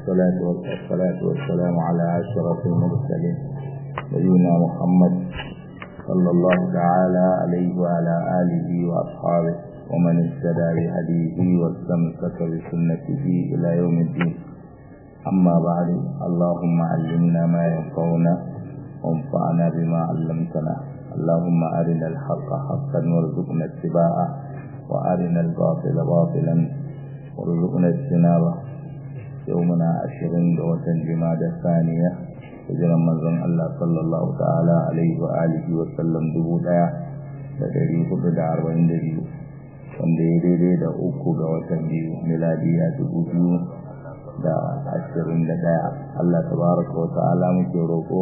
والصلاة والصلاة والسلام على أشرف المرسلين نبينا محمد صلى الله تعالى عليه وعلى آله وأصحابه ومن اهتدى بهديه واستمسك بسنته إلى يوم الدين أما بعد اللهم علمنا ما ينفعنا وانفعنا بما علمتنا اللهم أرنا الحق حقا وارزقنا اتباعه وأرنا الباطل باطلا وارزقنا اجتنابه يومنا عشرين دوة جماد الثانية hijiran manzon Allah sallallahu ta'ala alaihi wa alihi wa sallam dubu daya da dari hudu da arba'in da biyu wanda ya daidai da uku ga watan biyu miladiya dubu biyu da ashirin da daya Allah tabaraka wa ta'ala muke roƙo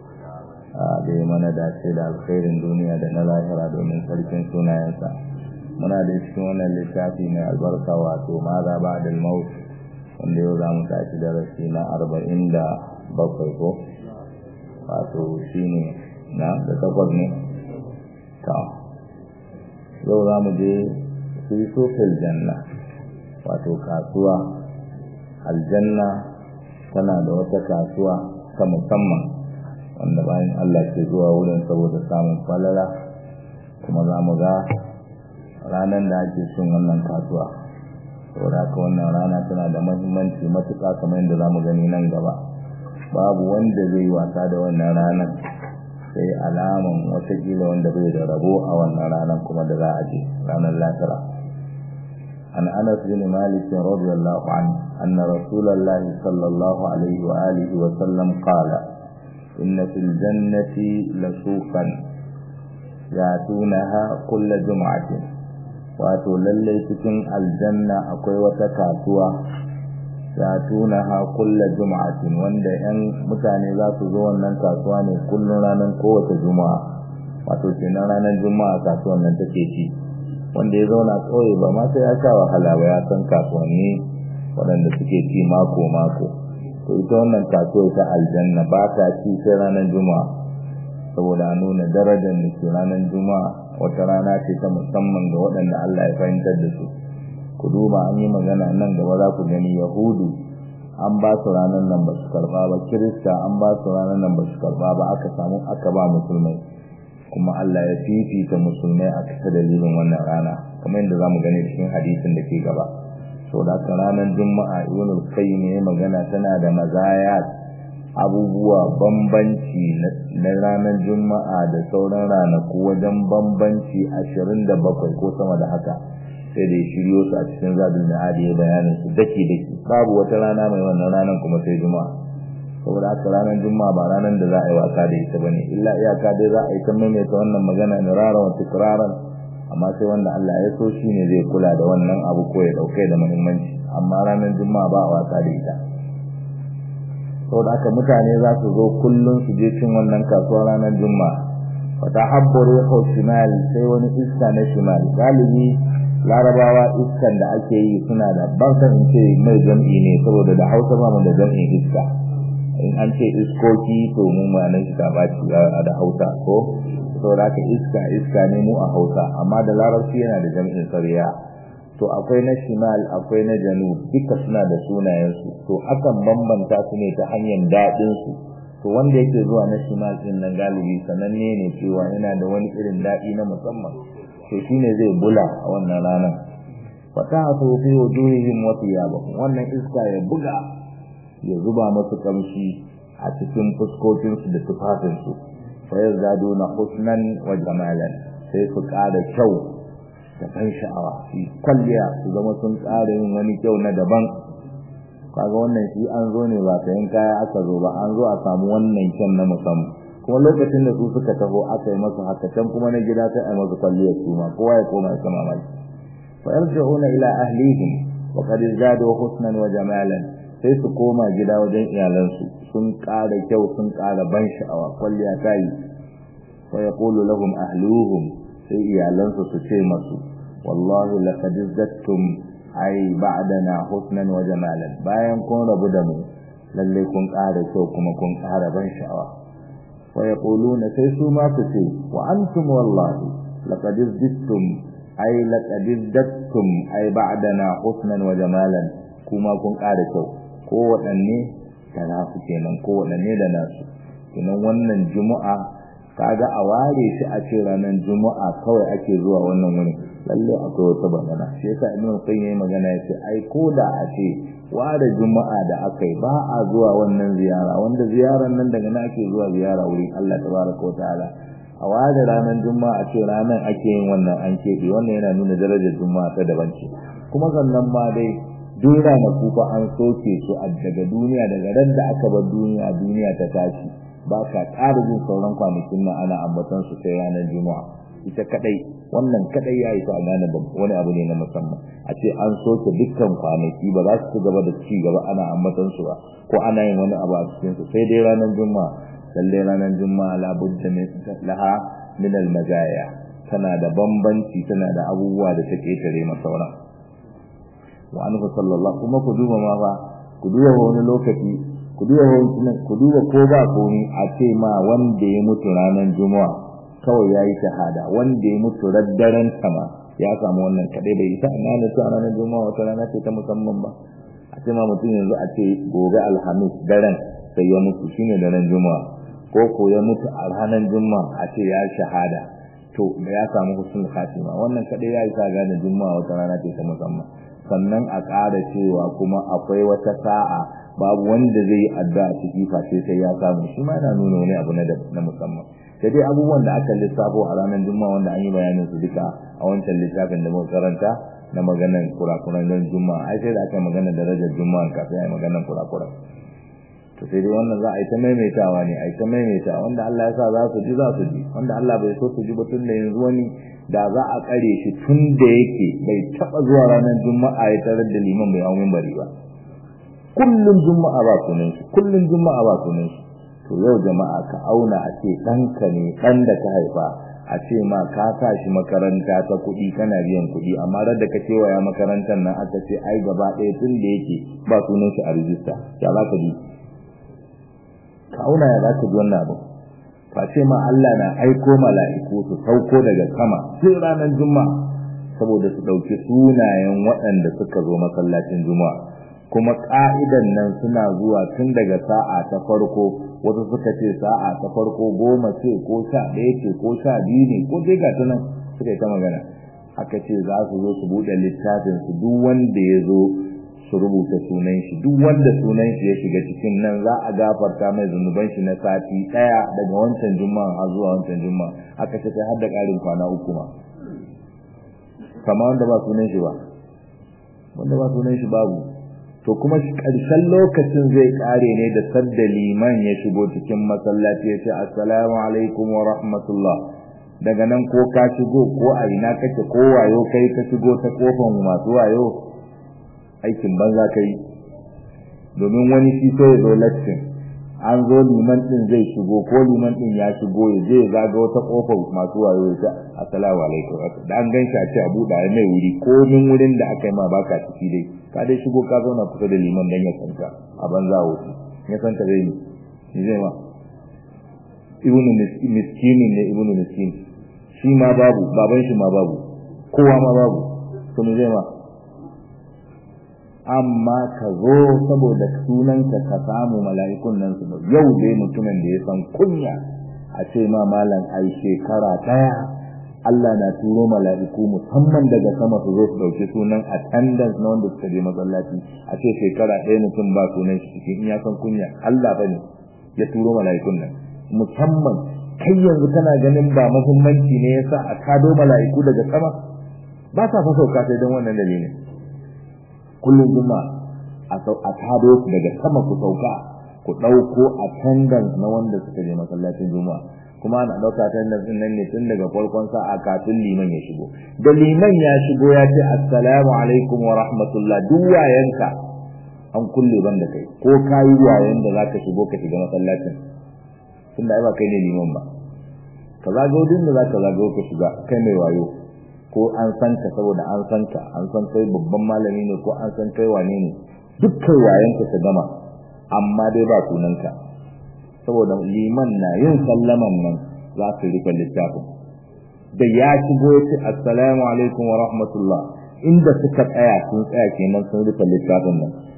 da ya mana dace da alkhairin duniya da na lahira domin sarkin sunayensa muna da cikin wannan littafi mai albarka wato ma za ba da maut wanda yau za mu tashi darasi na arba'in da bakwai ko wato shi ne na da takwas ne ta yau za mu je su sofil janna wato kasuwa aljanna tana da wata kasuwa ta musamman wanda bayan Allah ke zuwa wurin saboda samun falala kuma za mu ga ranar da ake cin wannan kasuwa saboda haka wannan rana tana da mahimmanci matuƙa kamar yadda za mu gani nan gaba babu wanda zai wasa da wannan ranar sai alaman watakila wanda bai da rabo a wannan ranar kuma da za a je ranar latara an anas bin malik radiyallahu anhu anna rasulullah sallallahu alaihi wa alihi wa sallam qala inna fil jannati lasuqan yatunaha kull jum'atin wato lalle cikin aljanna akwai wata kasuwa yatunaha kulla jum'atin wanda yan mutane za su zo wannan kasuwa ne kullun ranar kowace juma'a wato kenan ranar juma'a kasuwan nan take ci wanda ya zauna kauye ba ma sai ya sha wahala ba ya san kasuwanni waɗanda suke ci mako mako to ita wannan kasuwa ta aljanna ba ta ci sai ranar juma'a saboda nuna darajar da ke ranar juma'a wata rana ce ta musamman ga waɗanda Allah ya fahimtar da su ku duba an yi magana nan gaba za ku gani yahudu an ba su ranar nan ba su karba ba kirista an ba su ranar nan ba su karba ba aka samu aka ba musulmai kuma Allah ya fifita musulmai a ta dalilin wannan rana kamar yadda za mu gani cikin hadisin da ke gaba sau da aka ranar juma'a ibn al-qayyim ya magana tana da mazayat abubuwa bambanci na ranar juma'a da sauran ranaku wajen bambanci ashirin da bakwai ko sama da haka sai da ya shiryo su a cikin zadul ma'adi ya bayanin su dake dake babu wata rana mai wannan ranar kuma sai juma'a saboda haka ranar juma'a ba ranar da za a yi wasa da ita bane illa iyaka dai za a yi ta maimaita wannan magana ne raran wa tikraran amma sai wanda Allah ya so shine zai kula da wannan abu ko ya dauke da muhimmanci amma ranar juma'a ba a wasa da ita saboda haka mutane za su zo kullum su je cin wannan kasuwa ranar juma'a wata habbaro ko shimal sai wani iska na shimal galibi larabawa iskan da ake yi suna da barkan in ce mai jam'i ne saboda da hausa ba mu da jam'in iska in an ce iskoki to mu ma nan shiga baci da hausa ko saboda haka iska iska ne mu a hausa amma da larabci yana da jam'in sariya to akwai na shimal akwai na janub duka suna da sunayensu to akan bambanta su ne ta hanyar daɗin su to wanda yake zuwa na shimal din nan galibi sananne ne cewa yana da wani irin daɗi na musamman to shine zai bula a wannan ranar fatahu fi wujuhihim wa thiyabahum wannan iska ya buga ya zuba musu kamshi a cikin fuskokin su da tufafin su fa yazaduna husnan wa jamalan sai su ƙara kyau da ban sha'awa su kwalliya su zama sun ƙara yin wani kyau na daban kaga wannan shi an zo ne ba sayan kaya aka zo ba an zo a samu wannan kyan na musamman kuma lokacin da su suka taho aka yi masu haka can kuma na gida sai a yi masu kwalliyar su ma kowa ya koma ya sama mai fa yarji'una ila ahlihim wa qad zadu husnan wa jamalan sai su koma gida wajen iyalansu sun ƙara kyau sun ƙara ban sha'awa kwalliya ta yi fa yaqulu lahum ahluhum sai iyalansu su ce masu wallahi laqad zattum ai ba'dana husnan wa jamalan bayan kun rabu da mu lalle kun ƙara kyau kuma kun ƙara ban sha'awa ويقولون سيسو ما تسي وأنتم والله لقد ازددتم أي لقد ازددتم أي بعدنا حسنا وجمالا كما كن قادتوا ko waɗanne da nasu kenan ko waɗanne da nasu kenan wannan juma'a kaga a ware shi a ce ranar juma'a kawai ake zuwa wannan wurin lalle akwai wata magana shi yasa ibn qayyim yayi magana yace ai ko da a ce ware juma'a da akai ba a zuwa wannan ziyara wanda ziyaran nan daga nan ake zuwa ziyara wurin Allah tabaraka wa ta'ala a ware ranar juma'a ce ranar ake yin wannan an keɓe wannan yana nuna darajar juma'a ta daban ce kuma sannan ma dai duk ranaku fa an soke su a daga duniya daga ran da aka bar duniya duniya ta tashi ba ka ƙara jin sauran kwanakin nan ana ambatan su sai ranar juma'a ita kadai wannan kadai yayi ta gane da wani abu ne na musamman a ce an soke dukkan kwanaki ba za su ci gaba da ci gaba ana ambatan su ba ko ana yin wani abu a cikin su sai dai ranar juma'a lalle ranar juma'a la budda min laha min al majaya tana da bambanci tana da abubuwa da take tare masa sauran wa anhu sallallahu kuma ku duba ma fa ku duba wani lokaci ku duba wani ku duba ko ba komi a ce ma wanda ya mutu ranar juma'a kawai yayi shahada wanda ya mutu raddaren sama ya samu wannan kadai bai isa ina ne to ranar juma'a wata rana ce ta musamman ba a ce ma mutum yanzu a ce gobe alhamis daren sai ya mutu shine daren juma'a ko ko ya mutu a ranar juma'a a ce ya shahada to da ya samu husnul khatima wannan kadai ya isa gane juma'a wata rana ce ta musamman sannan a ƙara cewa kuma akwai wata sa'a babu wanda zai yi addu'a ciki face sai ya samu shi ma yana nuna wani abu na musamman sai dai abubuwan da aka lissafo a ranar juma'a wanda an yi bayanin su duka a wancan littafin da muka karanta na maganan kurakuran don juma'a ai sai da aka magana darajar juma'a kafin a yi maganan kurakuran to sai dai wannan za a yi ta maimaitawa ne a yi ta maimaitawa wanda Allah ya sa za su ji za su ji wanda Allah bai so su ji ba tun da yanzu wani da za a kare shi tun da yake bai taba zuwa ranar juma'a ya tarar da liman bai hau bari ba kullum juma'a ba sunan shi kullum juma'a ba sunan shi to yau jama'a ka auna a ce ɗanka ne ɗan da ka haifa a ce ma ka sa shi makaranta ta kuɗi kana biyan kuɗi amma da ka kewaya makarantar nan aka ce ai gaba ɗaya tun da yake ba sunan shi a rijista ya za ka bi ka auna ya za ka ji wannan abu ka ce ma Allah na aiko mala'iku su sauko daga sama sai ranar juma'a saboda su ɗauki sunayen waɗanda suka zo masallacin juma'a kuma ka'idan nan suna zuwa tun daga sa'a ta farko wasu suka ce sa'a ta farko goma ce ko sha ɗaya ce ko sha biyu ne ko dai ga nan suka yi ta magana aka ce za su zo su buɗe littafin su duk wanda ya zo su rubuta sunan shi duk wanda sunan shi ya shiga cikin nan za a gafarta mai zunuban shi na sati ɗaya daga wancan juma'a har zuwa wancan juma'a aka ce kai har da ƙarin kwana uku ma kama wanda ba sunan shi ba wanda ba sunan shi babu to kuma ƙarshen lokacin zai ƙare ne da sadda liman ya shigo cikin masallaci ya ce assalamu alaikum wa rahmatullah daga nan ko ka shigo ko a ina kake ko wayo kai ka shigo ta kofan masu wayo aikin banza kai domin wani shi sai ya zo lattin an zo liman din zai shigo ko liman din ya shigo ya je ya zaga wata kofar masu wayo ya ce assalamu alaikum da an gan shi a ce a buɗa mai wuri ko min wurin da aka yi ma baka ciki dai ka dai shigo ka zauna kusa da liman dan ya sanka a banza wuce ya sanka zai ne ni zai ma ibnu miskinin ne ibnu miskin shi ma babu baban shi ma babu kowa ma babu to ni zai ma amma ka zo saboda sunanka ka samu mala'ikun nan su yau dai mutumin da ya san kunya a ce ma malam ai shekara daya Allah na turo mala'iku musamman daga sama su zo su dauki sunan attendance na wanda suka je masallaci a ce shekara ɗaya mutum ba sunan shi cikin in ya san kunya Allah bane ya turo mala'ikun nan musamman kai yanzu kana ganin ba muhimmanci ne yasa a kado mala'iku daga sama ba sa fa sauka sai don wannan dalilin kullum juma'a a kado su daga sama ku sauka ku ɗauko attendance na wanda suka je masallacin juma'a kuma ana ɗauka attendance ɗin nan ne tun daga farkon sa'a kafin liman ya shigo da liman ya shigo ya ce assalamu alaikum wa rahmatullah duk wayanka an kulle ban da kai ko kayi wayan da zaka shigo ka shiga masallacin tunda ai ba kai ne liman ba ka zago din da zaka zago ka shiga kai mai wayo ko an san ka saboda an san ka an san kai babban malami ne ko an san kai wane ne dukkan wayanka ka gama amma dai ba sunanka saboda liman na yin sallaman nan za su rika littafin da ya shigo ya ce assalamu alaikum wa rahmatullah inda suka tsaya sun tsaya kenan sun rika littafin nan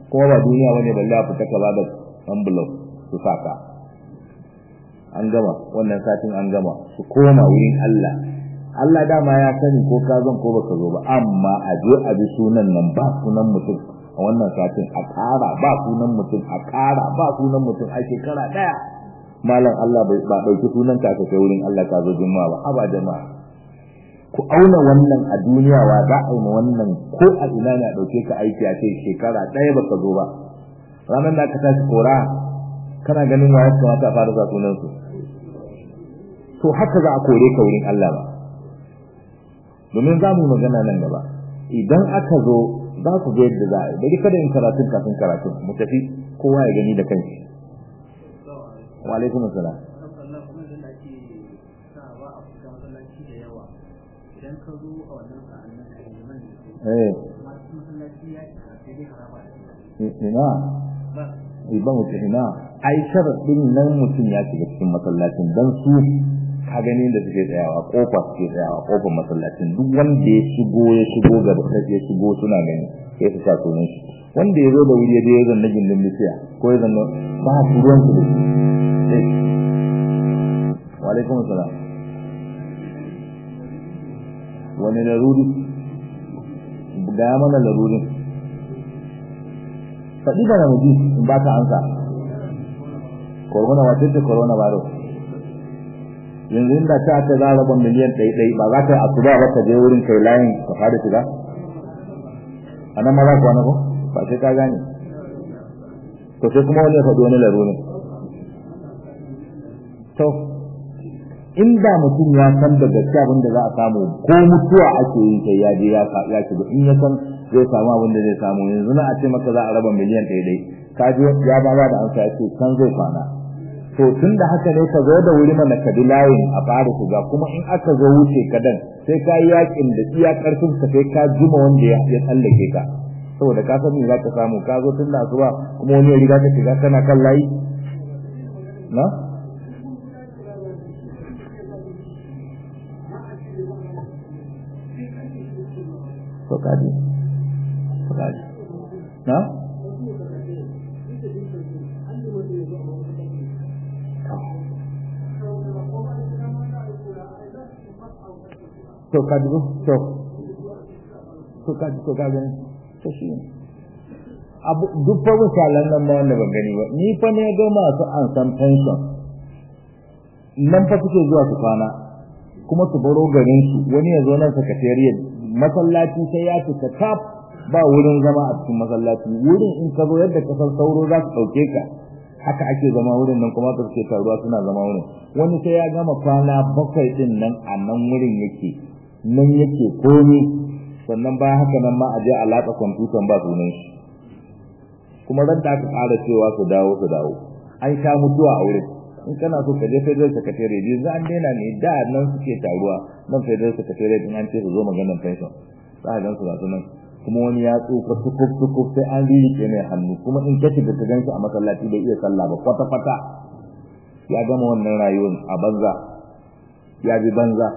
kuma ba duniya bane balle a fita ka ba da envelope su saka an gama wannan satin an gama su koma wurin Allah Allah dama ya sani ko ka zan ko baka zo ba amma a je a bi sunan nan ba sunan mutum a wannan satin a ƙara ba sunan mutum a ƙara ba sunan mutum a shekara ɗaya malam Allah bai ba ɗauki sunan ka kai wurin Allah ka zo juma'a ba haba jama'a ku auna wannan a duniya wa za a yi ma wannan ko a ina ne a ɗauke ka aiki a ce shekara ɗaya baka zo ba ranar da aka tashi kora kana ganin wa ya kamata a fara sa sunan su to haka za a kore ka wurin Allah ba domin za mu yi magana nan gaba idan aka zo za ku ga yadda za a yi bari kada in karatun kafin karatun mu tafi kowa ya gani da kanshi wa alaikum assalam idan ka zo a wannan sa'an nan ka yi man eh masu masallaci ya cika sai dai haraba da ina ba iban wuce ina ai sharadin nan mutum ya shiga cikin masallacin dan su ka gani da suke tsayawa kofa suke tsayawa kofar masallacin duk wanda ya shigo ya shigo ga ya shigo suna gani sai su sa sunan shi wanda ya zo da wuri ya je ya zanna gindin bishiya ko ya zanna ba su ruwan su da shi Eh. wa alaikum assalam wani laruri ga mana larurin faɗi da namiji in ba ka ansa corona wace ce corona virus yanzu inda ta ta za raba miliyan ɗai ɗai ba za ka yi asuba ba ka je wurin kai layin ka fara shiga a nan ma za ku wani ko ba sai ka gane to sai kuma wani ya faɗi wani larurin to inda mutum ya san da gaskiya abin da za a samu ko mutuwa ake yi sai ya je ya ya shiga in ya san zai samu abin da zai samu yanzu na a ce maka za a raba miliyan ɗaya dai ka ji ya ba ba da amsa ya ce kan zai kwana to tun da haka ne ka zo da wuri mana ka bi layin a fara shiga kuma in aka zo wuce ka dan sai ka yi yakin da iya karfin ka sai ka jima wanda ya ya tsallake ka saboda ka san me za ka samu ka zo tun da asuba kuma wani ya riga ka shiga kana kan layi na to kaji to kaji na to kaji ko to to kaji to kaji to shi ne abu duk fa misalan nan ma wanda ban gani ba ni fa ne ga masu an san pension nan fa suke zuwa su kwana kuma su baro garin su wani ya zo nan secretariat masallaci sai ya fita tap ba wurin zama a cikin masallaci wurin in ka zo yadda ka san sauro za su ɗauke ka haka ake zama wurin nan kuma ka suke taruwa suna zama wurin wani sai ya gama kwana bakwai din nan a nan wurin yake nan yake komi sannan bayan haka nan ma a je a latsa kwamfutan ba sunan shi kuma ran da aka ƙara cewa su dawo su dawo an sha mutuwa a wurin in kana so ka je federal secretariat yanzu an daina ne da nan suke taruwa nan federal secretariat in an ce su zo maganar pension za a gan su gasu nan kuma wani ya tsufa tukuf tukuf sai an ririke mai hannu kuma in ka shiga ka gan shi a masallaci bai iya sallah ba kwata kwata ya gama wannan rayuwar a banza ya bi banza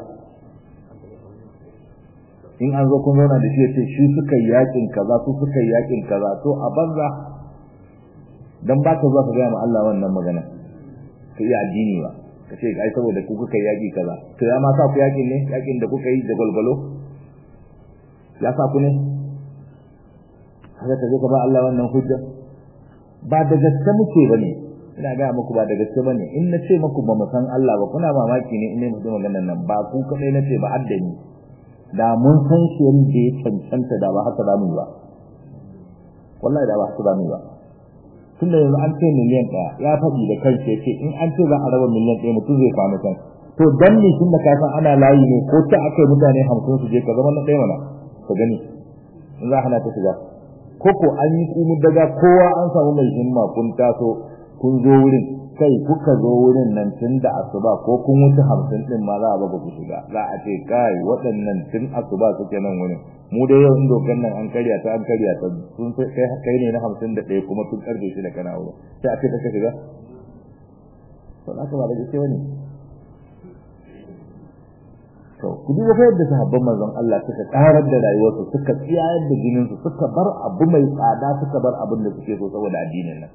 in an zo kun zauna da shi ya ce shi suka yi yakin kaza su suka yi yakin kaza to a banza dan ba ka zuwa ka gaya ma Allah wannan magana ka iya addini ba ka ce ai saboda ku kuka yaki kaza to ya ma sa ku yakin ne yakin da kuka yi da golgolo ya sa ku ne haka ka je ka ba Allah wannan hujja ba da gaske muke bane ina ga muku ba da gaske bane in na ce muku ba mu san Allah ba kuna mamaki ne in ne mutum maganar nan ba ku kadai na ce ba addani da mun san shi yadda ya cancanta da ba haka zamu yi ba wallahi da ba haka zamu yi ba tunda yanzu an ce miliyan ɗaya ya faɗi da kansa ya ce in an ce za a raba miliyan ɗaya mutum zai kwana can to dan ne tunda ka san ana layi ne ko ta aka yi mutane hamsin su je ka zama na ɗaya mana ka gani in za a hana ta shiga ko ko an yi kumu daga kowa an samu mai himma kun taso kun zo wurin kai kuka zo wurin nan tun da asuba ko kun wuce hamsin ɗin ma za a baka ku shiga za a ce kai waɗannan tun asuba suke nan wurin mu da yau in dokan nan an karya ta an karya ta sun kai kai ne na hamsin da ɗaya kuma tun karfe shi da kana wurin sai a ce ka shiga to haka ba da gaske wani to ku duba fa yadda sahabban manzon Allah suka karar da rayuwarsu suka tsiyayar da jinin su suka bar abu mai tsada suka bar abin da suke so saboda addinin nan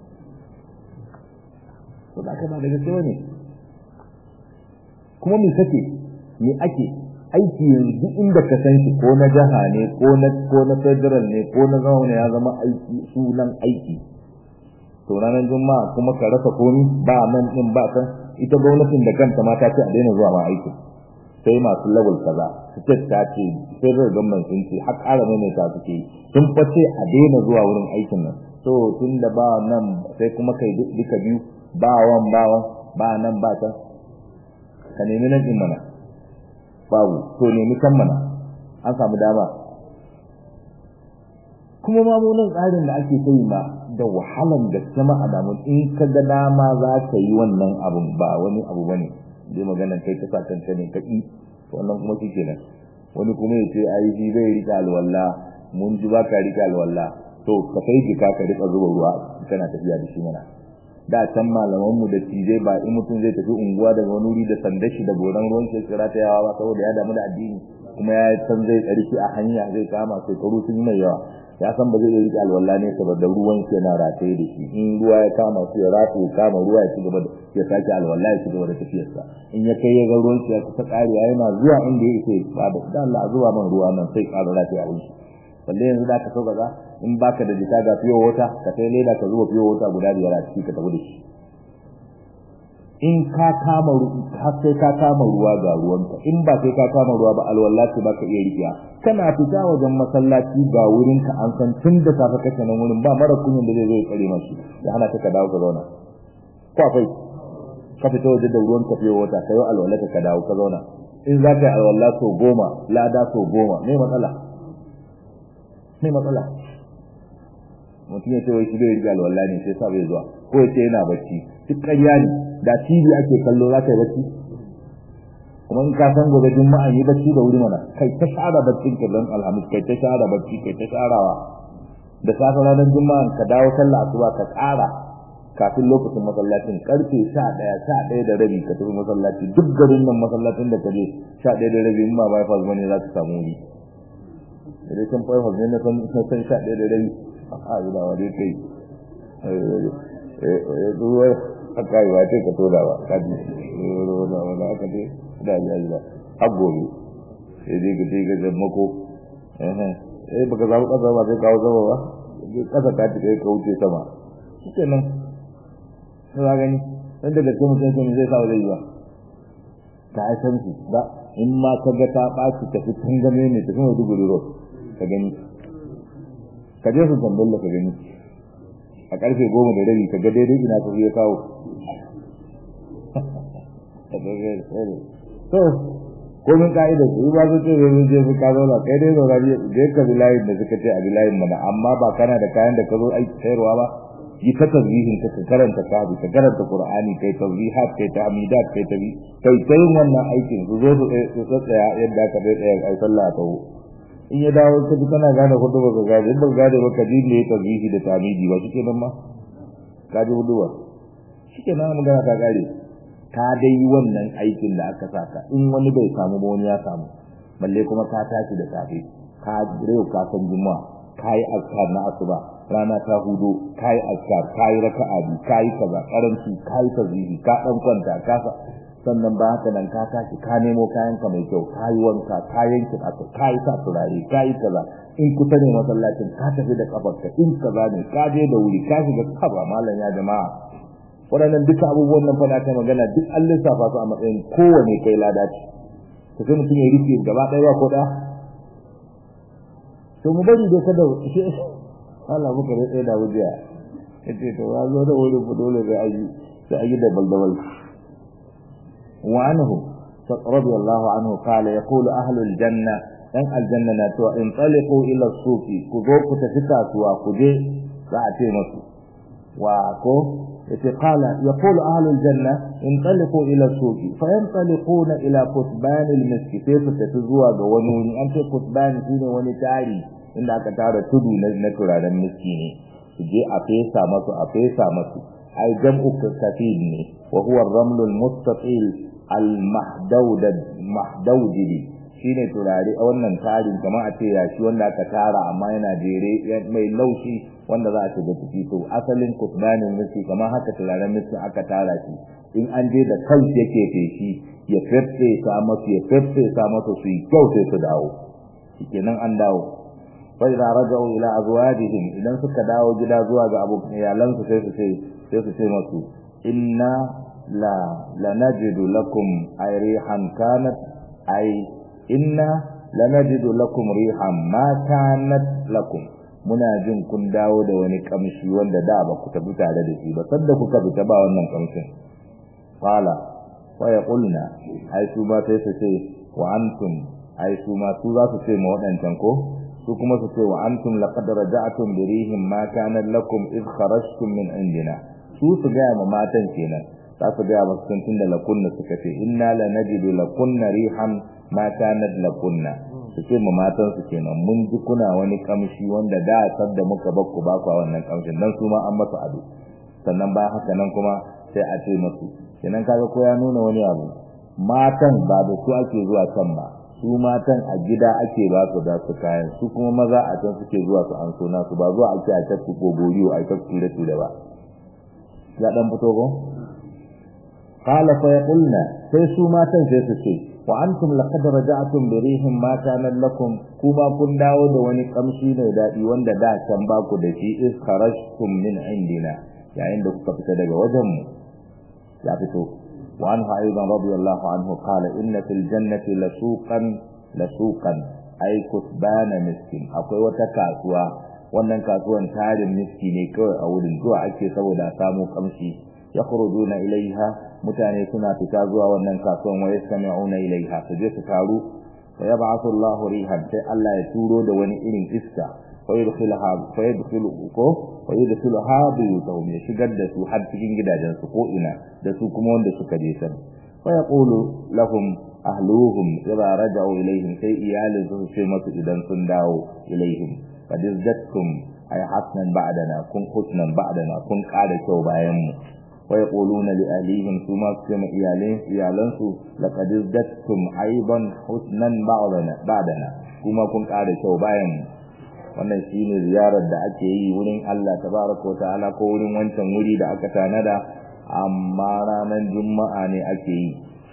to da aka ba daga sai ne kuma me kake me ake aiki yanzu inda ka san shi ko na jaha ne ko na ko na federal ne ko na zaune ya zama aiki sunan aiki to ranar juma'a kuma ka rasa komi ba nan din ba kan ita gwamnatin da kanta ma ta ce a daina zuwa ma aiki sai masu level kaza state ta ce federal government sun ce har ƙara mai ta suke sun face a daina zuwa wurin aikin nan to tun da ba nan sai kuma kai duka biyu ba wan ba wan ba nan ba can ka nemi nan din mana babu to nemi kan mana an samu dama kuma ma mu nan tsarin da ake kai ma da wahalan da sama a damun in ka ga dama za ka yi wannan abun ba wani abu bane dai maganar kai ta sakanta ne ka ƙi wannan kuma shi kenan wani kuma ya ce ai shi bai rika alwala mun ji ba ka rika alwala to ka kai jika ka rika zuba ruwa kana tafiya da shi mana da can malaman mu da tije ba in mutum zai tafi unguwa daga wani wuri da sandar shi da goran ruwan shi kira ta yawa ba saboda ya damu da addini kuma ya san zai tsarki a hanya zai kama shekaru sun yi mai yawa ya san ba zai iya rike alwala ne saboda ruwan shi yana rataye da shi in ruwa ya kama su ya rataye ya kama ruwa ya ci gaba da ya sake alwala ya ci gaba da tafiyarsa in ya kai ya ga ruwan shi ya kusa karewa yana zuwa inda ya ce ba da Allah zuwa man ruwa nan sai ƙara rataye abin shi balle yanzu da ka sauka ga in baka da jika ga fiyo wata ka kai leda ka zuba fiyo wata guda biyar a ciki ka tafi da shi in ka kama har sai ka kama ruwa ga ruwanka in ba sai ka kama ruwa ba alwallahi ba ka iya rikiya kana fita wajen masallaci ga wurin ka an san tun da safe kake nan wurin ba mara kunyin da zai zo ya tsare mashi ya hana ka dawo ka zauna ko akwai ka fita waje da ruwan ka fiye wata kai alwallahi ka dawo ka zauna in za ka yi alwallahi so goma lada so goma me matsala me matsala mutum ya ce wai shi bai riga alwallahi ne sai sa bai zuwa ko ya ce yana bacci duk ƙarya ne da TV ake kallo za ka yi bacci kuma in ka san gobe juma'a yi bacci da wuri mana kai ta shara baccin ka dan alhamis kai ta shara bacci kai ta sharawa da safe ranar juma'a ka dawo sallah asuba ka ƙara kafin lokacin masallacin karfe sha ɗaya sha ɗaya da rabi ka tafi masallaci duk garin nan masallacin da ka je sha ɗaya da rabi in ma bai fas bane za ka samu wuri idan kan fai fas ne na san sha ɗaya da rabi a yi da wani kai ruwa aka yi wace ka toda ba ka ji ruwa wanda aka ce da ya yi ba har gobe sai dai ka ce ka zammako eh baka zaɓi ƙasa ba sai kawo sama ba ƙasa ka ci kai ka wuce sama shi ke nan ka gani dan daga cikin mutum sun zai sa zai yi ba ka ai san shi ba in ma ka ga ta ɓaci tafi tangame ne tafi mai dubu road ka gani ka je su tamballa ka gani a karfe goma da rabi ka ga daidai ina ka ya kawo to komin ka'idar su ba su ce zai je su ka zauna kai dai zauna je ka bi layin da suka ce a bi layin mana amma ba kana da kayan da ka zo aiki sayarwa ba yi ta tasbihin ka karanta kabi ka karanta qur'ani kai tasbihat kai tahmidat kai tabi kai kai wannan aikin su zo su tsaya yadda ka dai tsaya ai sallah ta in ya dawo ka ji kana gane hudu ba ka gane in ba gane ba ka ji ne tasbihi da tamidi ba shike nan ma ka ji hudu ba shike nan magana ka kare ka dai yi wannan aikin da aka saka in wani bai samu ba wani ya samu balle kuma ka tashi da safe ka rewa ka san juma'a ka yi azkar na asuba rana ta hudu ka yi azkar ka yi raka'a biyu ka yi kaza karanci ka yi tasbihi ka dan kwanta ka sannan ba haka nan ka tashi ka nemo kayanka mai kyau ka yi wanka ka yanke ƙasa ka yi sa turare ka yi kaza in kusa ne masallacin ka tafi da kafarka in kaza ne ka je da wuri ka shiga kaba malam ya jama'a waɗannan duka abubuwan nan fada ta magana duk an lissafa su a matsayin kowane kai lada ce to sai mutum ya rike gaba ɗaya ba ko ɗaya to mu bari dai kada shi Allah muka rike da wujiya yace to ya zo da wuri dole sai ayi sai ayi da baldawal وعنه رضي الله عنه قال يقول أهل الجنة أن الجنة ناتوا انطلقوا إلى السوق كذوك تفتاتوا كذي فأتي مسو وكو قال يقول أهل الجنة انطلقوا إلى السوق فينطلقون إلى كتبان المسك كيف تتزوى ونوني أنت كتبان فين ونتاري إن أكتار تدو نكرا المسكيني تجي أفيسا مسو أفيسا مسو أي جمع كثير وهو الرمل المستطيل المحدود المحدود shine turare a wannan tarin kamar a ce yashi wanda aka tara amma yana jere mai laushi wanda za a shiga ciki to asalin kutbanin miski kamar haka turaren miski aka tara shi in an je da kansu yake feshi ya feffe sa masu ya feffe sa masu su yi kyau sai su dawo shikenan an dawo fa idza raja'u ila azwajihim idan suka dawo gida zuwa ga abu iyalansu sai su ce sai su ce masu inna la lanajidu lakum ay rihan kanat ay inna lanajidu lakum rihan ma kanat lakum muna jin kun dawo da wani kamshi wanda da ba ku tafi tare da shi ba sanda kuka fita ba wannan kamshin qala wa yaqulna ai su ba sai su ce wa antum ai su ma su za su ce ma wadancan ko su kuma su ce wa antum laqad raja'tum bi rihim ma kana lakum id kharajtum min indina su su ga ma matan kenan za su ga masu tun da lakunna suka ce inna la najidu lakunna rihan ma kana lakunna su ce ma matan su kenan mun ji kuna wani kamshi wanda da sadda muka bakku ba ku wannan kamshin dan su ma an masa ado sannan ba haka nan kuma sai a ce musu kenan kaga ko ya nuna wani abu matan ba da su ake zuwa kan ba su matan a gida ake ba su da su kayan su kuma maza a can suke zuwa su an sona su ba zuwa ake a tattu ko goriyo a tattu ture ture ba ya dan fito ko qala fa yaqulna sai su matan sai su ce wa antum laqad raja'tum bi rihin ma kana lakum kuma kun dawo da wani kamshi mai dadi wanda da can ba ku da shi is kharajtum min indina yayin da kuka fita daga wajen mu ya fito وعنه أيضا رضي الله عنه قال إن في الجنة لسوقا لسوقا أي كتبان مسكين أقوى وتكاسوا wannan kasuwan tarin miski ne kawai a wurin zuwa ake saboda samu kamshi yakhrujuna ilaiha mutane suna fita zuwa wannan kasuwan wa yastami'una ilaiha su je su taru wa yab'athu Allahu rihan sai Allah ya turo da wani irin iska fa yadkhulaha fa yadkhulu ko wa yadkhuluha biyutahum ya shigar da su har cikin gidajen su ko ina da su kuma wanda suka je san fa yaqulu lahum ahluhum idza raja'u ilaihim sai iyalin su ce masu idan sun dawo ilaihim qad izdattum ay hasnan ba'dana kun husnan ba'dana kun kada kyau bayan mu wa yaquluna li ahlihim suma kuma iyalin iyalan su laqad izdattum aiban husnan ba'dana ba'dana kuma kun kada kyau bayan mu wannan shine ziyarar da ake yi wurin Allah tabaraka ta'ala ko wurin wancan wuri da aka tanada amma ranar juma'a ne ake yi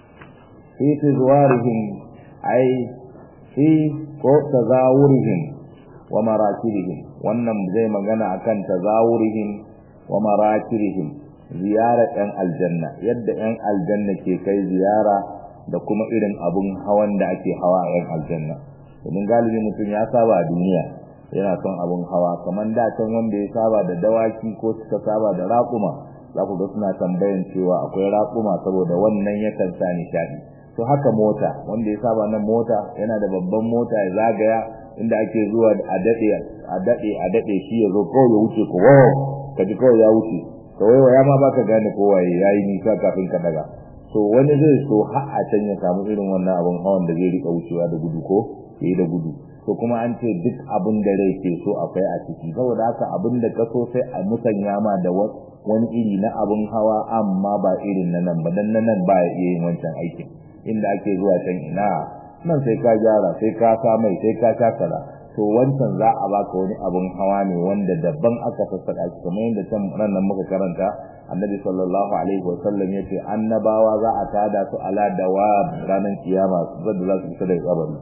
fi tizwarihim ai fi ko tazawurihim wa marakirihim wannan zai magana akan tazawurihim wa marakirihim ziyarar ɗan aljanna yadda ɗan aljanna ke kai ziyara da kuma irin abun hawan da ake hawa a ɗan aljanna domin galibi mutum ya saba a duniya yana son abun hawa kamar da can wanda ya saba da dawaki ko suka saba da raƙuma za ku ga suna tambayan cewa akwai raƙuma saboda wannan yakan sa nishaɗi to haka mota wanda ya saba nan mota yana da babban mota ya zagaya inda ake zuwa a daɗe a daɗe a daɗe shi ya zo kawai ya wuce ko wow ka ji kawai ya wuce ka waiwa ya ma baka gane ko waye ya yi nisa kafin ka daga to wani zai so har a can ya samu irin wannan abun hawan da zai rika wucewa da gudu ko ya yi da gudu to kuma an ce duk abin da rai ke so akwai a ciki saboda haka abin da ka so sai a musanya ma da wani iri na abin hawa amma ba irin na nan ba dan na nan ba ya iya yin wancan aikin inda ake zuwa can ina nan sai ka gyara sai ka sa mai sai ka sha kaza to wancan za a baka wani abin hawa ne wanda daban aka sassaka shi kamar yadda can nan muka karanta annabi sallallahu alaihi wa sallam yace annabawa za a tada su ala dawab ranar kiyama da za su fita daga kabari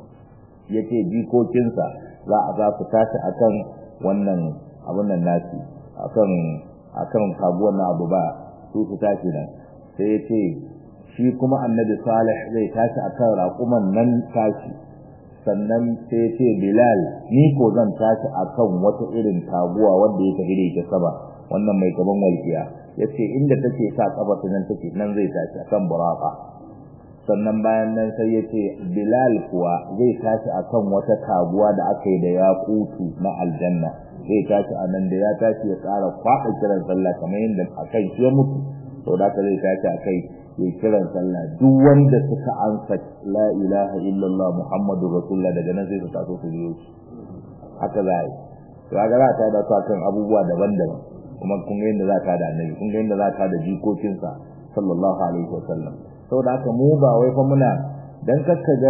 yace jikokinsa za a za su tashi akan wannan abun nan nasi akan akan kaguwar na abu ba su su tashi nan sai yace shi kuma annabi salih zai tashi akan raƙuman nan tashi sannan sai yace bilal ni ko zan tashi akan wata irin taguwa wanda ya tafi da ita saba wannan mai gaban walkiya yace inda take sa kafa nan take nan zai tashi akan buraqa sannan bayan nan sai ya ce bilal kuwa zai tashi akan wata taguwa da aka yi da yakutu na aljanna zai tashi a nan da ya tashi ya ƙara kwaɗa kiran sallah kamar yadda a kai shi ya mutu to da zai tashi a kai ya kiran sallah duk wanda suka ansa la ilaha illallah muhammadu rasulullah daga nan sai su taso su biyo shi haka za a yi kaga za ta da su akan abubuwa daban-daban kuma kun ga yadda za ka da annabi kun ga yadda za ka da jikokinsa sallallahu alaihi wa sallam saboda haka mu ba wai fa muna dan kakka ga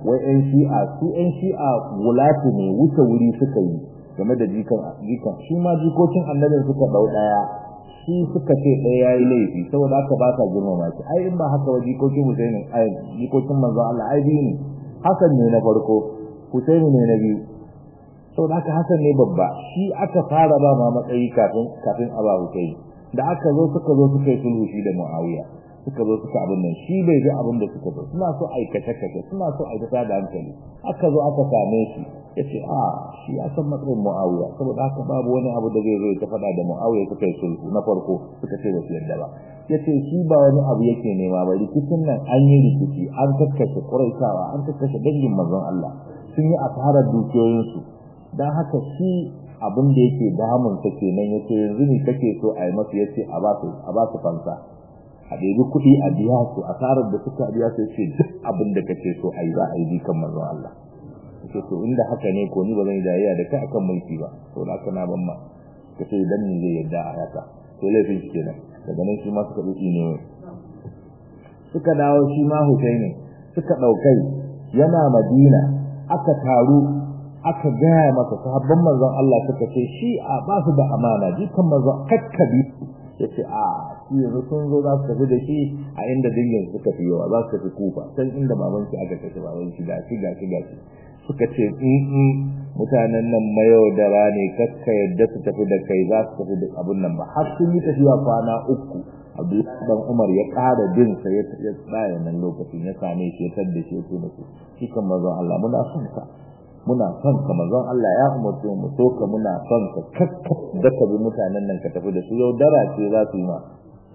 wai ƴan shi'a su ƴan shi'a wulatu ne wuce wuri suka yi game da jikan jikan shi ma jikokin annabin suka dau daya shi suka ce ɗaya yayi laifi saboda haka ba sa girmama shi ai in ba haka wa jikokin Husaini ai jikokin manzo Allah ai biyu ne Hassan ne na farko Husaini ne na biyu saboda haka Hassan ne babba shi aka fara ba ma matsayi kafin kafin Aba Husaini da aka zo suka zo suka yi sulhu shi da Muawiya suka zo suka abin nan shi bai ga abin da suka zo suna so aikace kace suna so aikata da hankali aka zo aka same shi yace a shi ya san matsayin Muawiya saboda haka babu wani abu da zai zo ya faɗa da Muawiya suka yi sulhu na farko suka ce ba su yarda ba yace shi ba wani abu yake nema ba rikicin nan an yi rikici an kakkashe Quraishawa an kakkashe dangin manzon Allah sun yi asarar dukiyoyinsu dan haka shi abin da yake damun ta kenan yace yanzu ne kake so a yi masa yace a ba su a ba su fansa a ɗebi kuɗi a biya su asarar da suka biya su yace duk abin da kake so a yi za a yi kan manzon Allah yace to inda haka ne ko ni ba zan yi dariya da kai akan mulki ba to da haka na ban ma kace idan ni zai yarda a haka to laifin shi kenan daga nan shi ma suka duki ne suka dawo shi ma Husaini suka daukai yana Madina aka taru aka gaya masa sahabban manzon Allah suka ce shi a ba su da amana jikan manzon kakkabi yace a shi yanzu sun zo za su tafi da shi a inda dingin suka fi yawa za su tafi kufa can inda baban shi aka tafi baban shi ga shi ga shi ga shi suka ce in mutanen nan mayaudara ne kakka yadda su tafi da kai za su tafi da abun nan ba har sun yi tafiya kwana uku Abdullahi dan Umar ya ƙara bin sa ya tsaya nan lokacin ya same shi ya tadda shi ya ce musu shi kan manzon Allah muna son ka muna son ka manzon Allah ya umarce mu so ka muna son ka kakka da ka bi mutanen nan ka tafi da su yaudara ce za su yi ma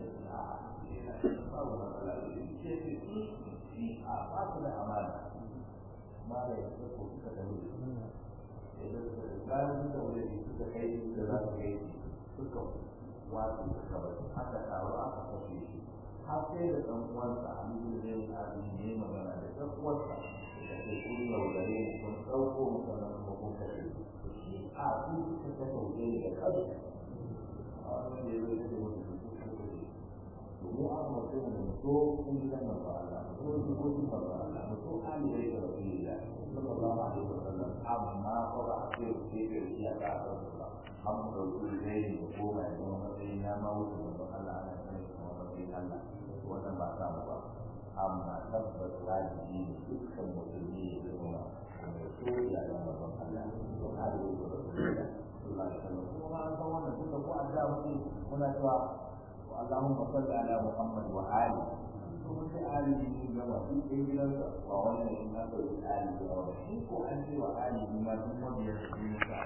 bayan da wuri suka kai da za su kai suka wato suka bari aka taru aka kashe shi har sai da ɗan uwansa a nuna da yin abin ne magana da ɗan uwansa da ke kun yaudare mu kun ɗauko mu sannan kuma kun kashe shi a su suka kashe wuce da kansu a wannan da ya zai ce musu su suka kashe to mu an mutum mu so kun gidan masu Allah mu so jikokin masu Allah mu so aliyai da rasulillah sallallahu alaihi wasallam amma ko ba a ce ce da shi a ka san ba an mu dauki zai ne ko ba ya zama matsayin ya ma wuce da Allah ana sanin kuma matsayin Allah wannan ba ta mu ba amma tabbas wajibi ne dukkan musulmi ya zama mai so ya ga mazan Allah to hali da rasulullah sallallahu alaihi wasallam kuma an san wannan duka ko an da muke muna cewa Allahumma salli ala Muhammad wa ali kuma sai ali ne gaba duk ɗaya gidansa ba wannan in na ɗauki ali da wani shi ko an ce wa ali ne ma duk wanda ya fi musa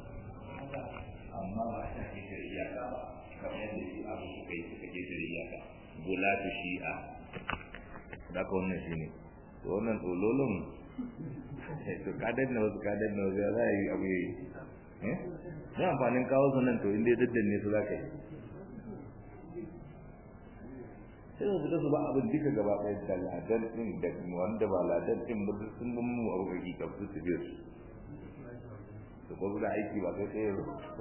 amma ba ta ke da iyaka ba kamar yadda shi abu suka yi suka ke da iyaka bulatu shi'a da ka wannan shi ne to wannan tsololon to kadar na wasu kadar na wasu za a yi abu yi eh ne amfanin kawo su nan to inda ya daddanne su za ka yi sai su fita su ba abin duka gaba ɗaya da ladan ɗin da wanda ba ladan ɗin ba sun bin mu abu kai ka su su biyu su ko su da aiki ba sai ɗaya zo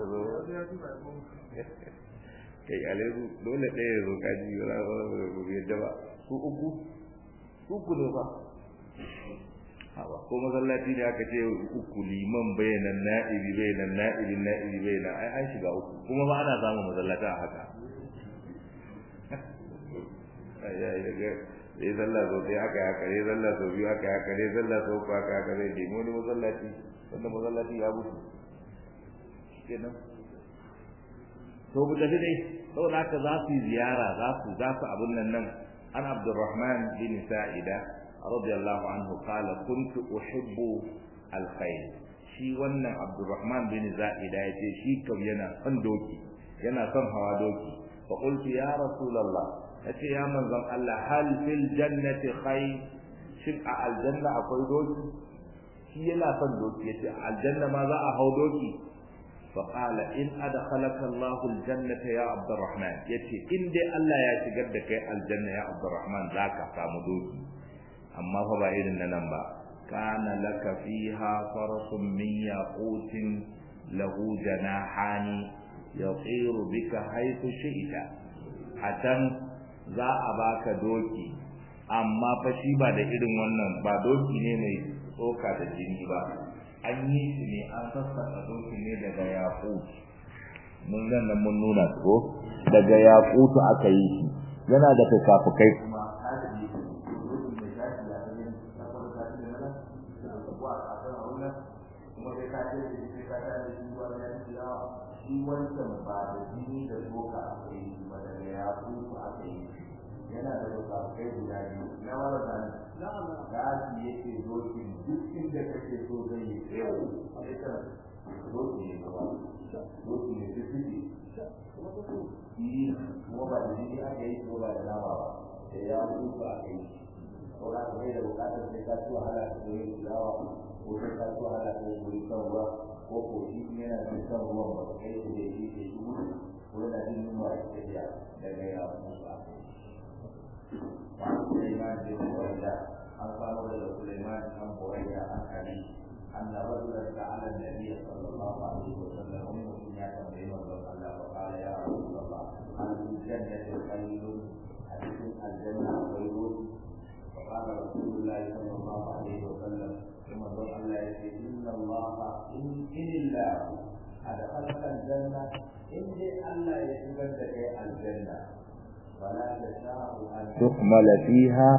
kai aleru dole ɗaya zo ka ji wala ba yadda ba su uku su uku ne ba hawa ko masallaci ne aka ce uku liman bayanan na'ibi bayanan na'ibi na'ibi bayanan ai an shiga uku kuma ba ana samun masallata a haka ya yi daga ya zalla sau ɗaya aka haka ya zalla sau biyu aka haka ya zalla sau uku aka haka zai nemi wani masallaci wanda masallaci ya mutu kenan to bu tafi dai saboda haka za su yi ziyara za su za su abin nan nan an abdurrahman bin sa'ida radiyallahu anhu qala kuntu uhibbu alkhair shi wannan abdurrahman bin sa'ida yace shi kam yana son doki yana son hawa doki fa qultu ya rasulullah yace ya manzon Allah hal fil jannati khayr shin a aljanna akwai doki shi yana son doki yace aljanna ma za a hau doki fa qala in adkhalaka Allah aljannata ya Abdurrahman yace in dai Allah ya shigar da kai aljanna ya Abdurrahman zaka samu doki amma fa ba irin nan ba kana laka fiha farasun min yaqutin lahu janahani yatiru bika haythu shi'ta atan za a baka doki amma fa shi ba da irin wannan ba doki ne mai tsoka da jini ba an yi shi ne an sassaka doki ne daga yaƙut mun nan nan mun nuna ko daga yaƙutu aka yi shi yana da fukafukai kuma tashi doki mai tashi ya ga yin na fara tashi da nan da kuwa a kan wannan kuma sai ka ce da shi ka ta da shi zuwa ya ci dawa shi wancan ba da jini da tsoka aka yi shi ba daga yaƙutu aka yi shi yana da bukatai guda biyu na wala da gashi yake dokin duk inda kake so zai yi tsayo a ita doki ne gaba doki ne su fiti yi kuma ba da jini aka yi ko ba da nama ba da ya mutu aka yi ko da ka da bukatar sai ka ci wahala ka koyi fulawa ko sai ka ci wahala ka koyi kan ruwa ko ko shi yana da kan ruwan ba kai da shi ke shi ko yana jin yunwa ya tafiya daga ya mutu aka yi وعن سليمان بن بريدة عن قال سليمان بن بريدة عن علي أن رجلا سأل النبي صلى الله عليه وسلم أم سمية بين الله وقال يا رسول الله هل في الجنة خير حديث الجنة خير فقال رسول الله صلى الله عليه وسلم ثم قال الله إن الله إن إن الله أدخلك الجنة إن الله يتبدل الجنة تحمل فيها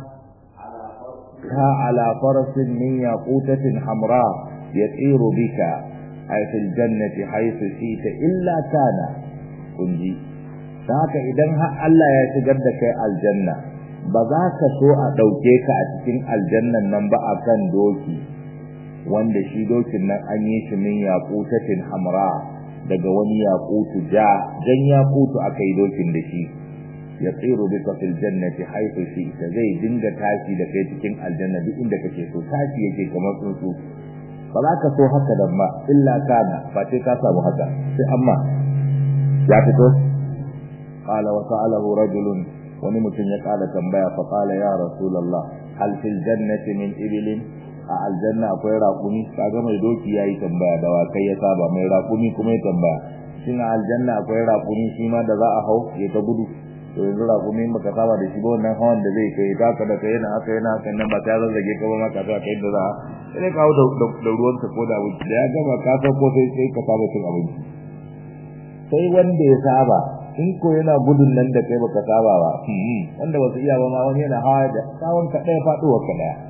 على فرس من ياقوتة حمراء يطير بك أي في الجنة حيث شئت إلا كان كنجي ذاك إذن الله يتقدك الجنة بذاك سوء دوكيك أتكين الجنة ننبأ كان دوكي wanda shi dokin nan an yi shi min yaqutatin hamra daga wani yaqutu ja jan yaqutu aka yi dokin da shi ya tsiru bika fil jannati haythu shi'ta zai dinga tashi da kai cikin aljanna duk inda kake so tashi yake kamar tsuntsu ba za ka so haka da ma illa kana fa sai ka samu haka sai amma ya fito qala wa sa'alahu rajulun wani mutum ya kala tambaya fa qala ya rasulullah hal fil jannati min ibilin a aljanna akwai raƙumi kaga mai doki yayi tambaya da wa kai ya saba mai raƙumi kuma ya tambaya shin aljanna akwai raƙumi shi ma da za a hau ya ta gudu to yanzu raƙumi in baka saba da shi ba wannan hawan da zai kai taka da kai yana haka yana haka nan ba ta zazzage ka ba ma ka sa kai da za a sai kawo da ruwan ka ko da abinci da ya gama ka san ko sai sai ka saba cin abinci sai wanda ya saba in ko yana gudun nan da kai baka saba ba wanda ba su iya ba ma wani yana hawa da tsawon ka ɗaya faɗuwar ka ɗaya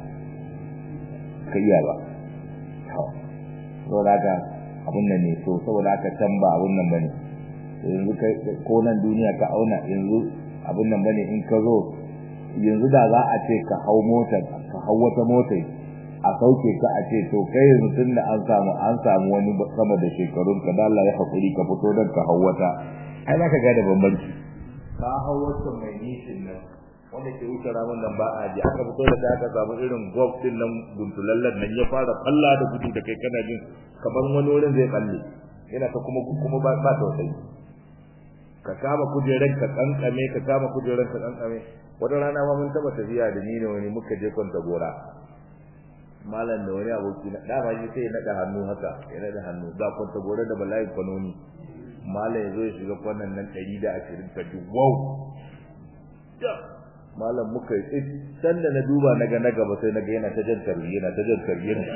ka iya ba saboda haka abun nan ne so saboda haka can ba abun nan bane yanzu ko nan duniya ka auna yanzu abun nan bane in ka zo yanzu da za a ce ka hau motar ka hau wata motar a sauke ka a ce to kai yanzu tun da an samu an samu wani sama da shekarun ka dalla ya hakuri ka fito don ka hau wata ai za ka gane bambanci ka hau wata mai nishin nan wanda ke wuce ramin nan ba a ji aka fito da ta aka samu irin golf din nan guntulallen nan ya fara falla da gudu da kai kana jin kamar wani wurin zai kalle yana ta kuma kuma ba ba tausayi ka kama kujerar ka kankame ka kama kujerar ka kankame wata rana ma mun taba tafiya da ni ne wani muka je kwanta gora malam da wani aboki na dama shi sai ya nada hannu haka ya nada hannu da kwanta gora da bala'i kwanoni malam ya zo ya shiga kwanan nan 120 ka ji wow malam muka yi san da na duba na ga na gaba sai na ga yana ta jan tarbi yana ta jan tarbi yana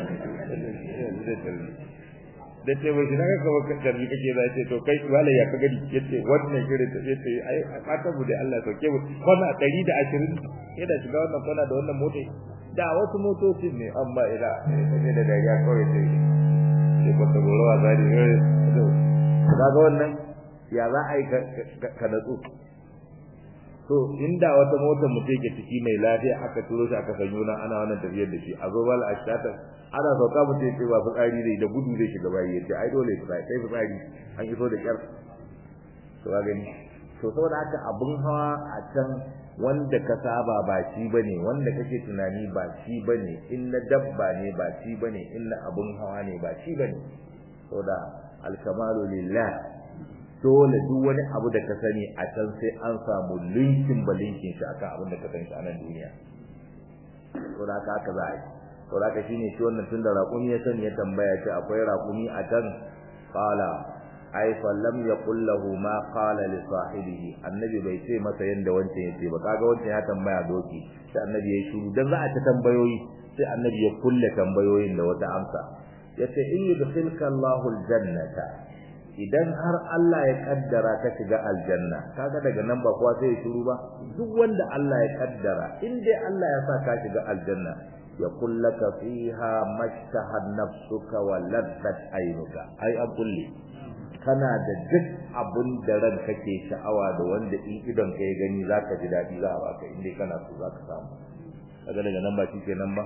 da ce bai shiga ka baka tarbi kake za ce to kai wala ya ka gani yace wannan shirin ta yace ai fata mu da Allah sauke mu kwana 120 yana shiga wannan kwana da wannan mota da wasu motocin ne amma ila ne da dariya kawai sai sai ba ta goro wa zari ne kaga wannan ya za a yi ka natsu to inda wata motar mutum ke ciki mai lafiya aka turo shi aka sanyo nan ana wannan tafiyar da shi a zo bal ashtata ana sauka mutum ya ce ba fitsari ne da gudu zai shiga bayi ya ce ai dole fitsari sai fitsari an iso da kyar to ga gani to saboda haka abun hawa a can wanda ka saba ba shi bane wanda kake tunani ba shi bane in na dabba ne ba shi bane in na abun hawa ne ba shi bane saboda alkamalu lillah dole duk wani abu da ka sani a can sai an samu linkin ba linkin shi akan abin da ka sani a nan duniya to da haka za a yi to da haka shine shi wannan tunda raƙumi ya sani ya tambaya ce akwai raƙumi a can qala ai fa lam yaqul lahu ma qala li sahibihi annabi bai ce masa yanda wancan yace ba kaga wancan ya tambaya doki sai annabi ya shiru dan za a ta tambayoyi sai annabi ya kulle tambayoyin da wata amsa yace in yudkhilka Allahu aljannata idan har Allah ya kaddara ka shiga aljanna kaga daga nan ba kowa sai ya shiru ba duk wanda Allah ya kaddara in dai Allah ya sa ka shiga aljanna ya kullaka fiha mashtaha nafsuka wa laddat aynuka ai an kulle kana da duk abun da ran kake sha'awa da wanda in idon ka ya gani zaka ji dadi za a baka in dai kana so zaka samu kaga daga nan ba shikenan ba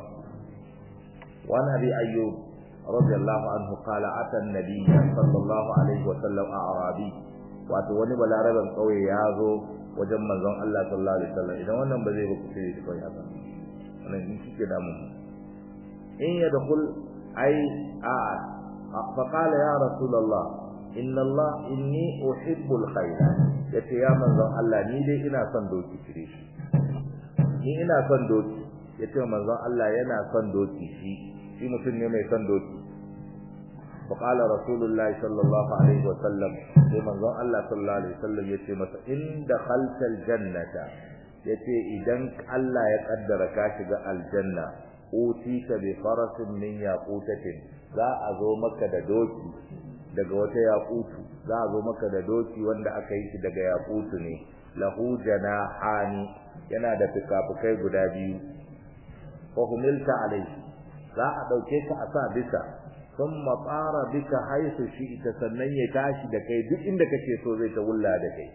wa nabi ayyub radiyallahu anhu qala ata an-nabiy sallallahu alaihi wa sallam a'rabi wato wani balaraban kauye ya zo wajen manzon Allah sallallahu alaihi wasallam idan wannan ba zai ba ku sai kai haka wannan in kike da mu in yadkhul ai a fa qala ya rasulullah inna Allah inni uhibbul khair yace ya manzon Allah ni dai ina son doki kire shi ni ina son doki yace manzon Allah yana son doki shi shi mutum ne mai son doki fa qala rasulullah sallallahu alaihi wasallam sai manzon Allah sallallahu alaihi wasallam yace masa in dakhaltal jannata yace idan Allah ya kaddara ka shiga aljanna utita bi farasin min yaqutatin za a zo maka da doki daga wata yaqutu za a zo maka da doki wanda aka yi shi daga yaqutu ne lahu janahani yana da fikafikai guda biyu fa humilta alayhi za a dauke ka a sa bisa thumma tsara bika haisu ita sannan ya tashi da kai duk inda kake so zai ta wulla da kai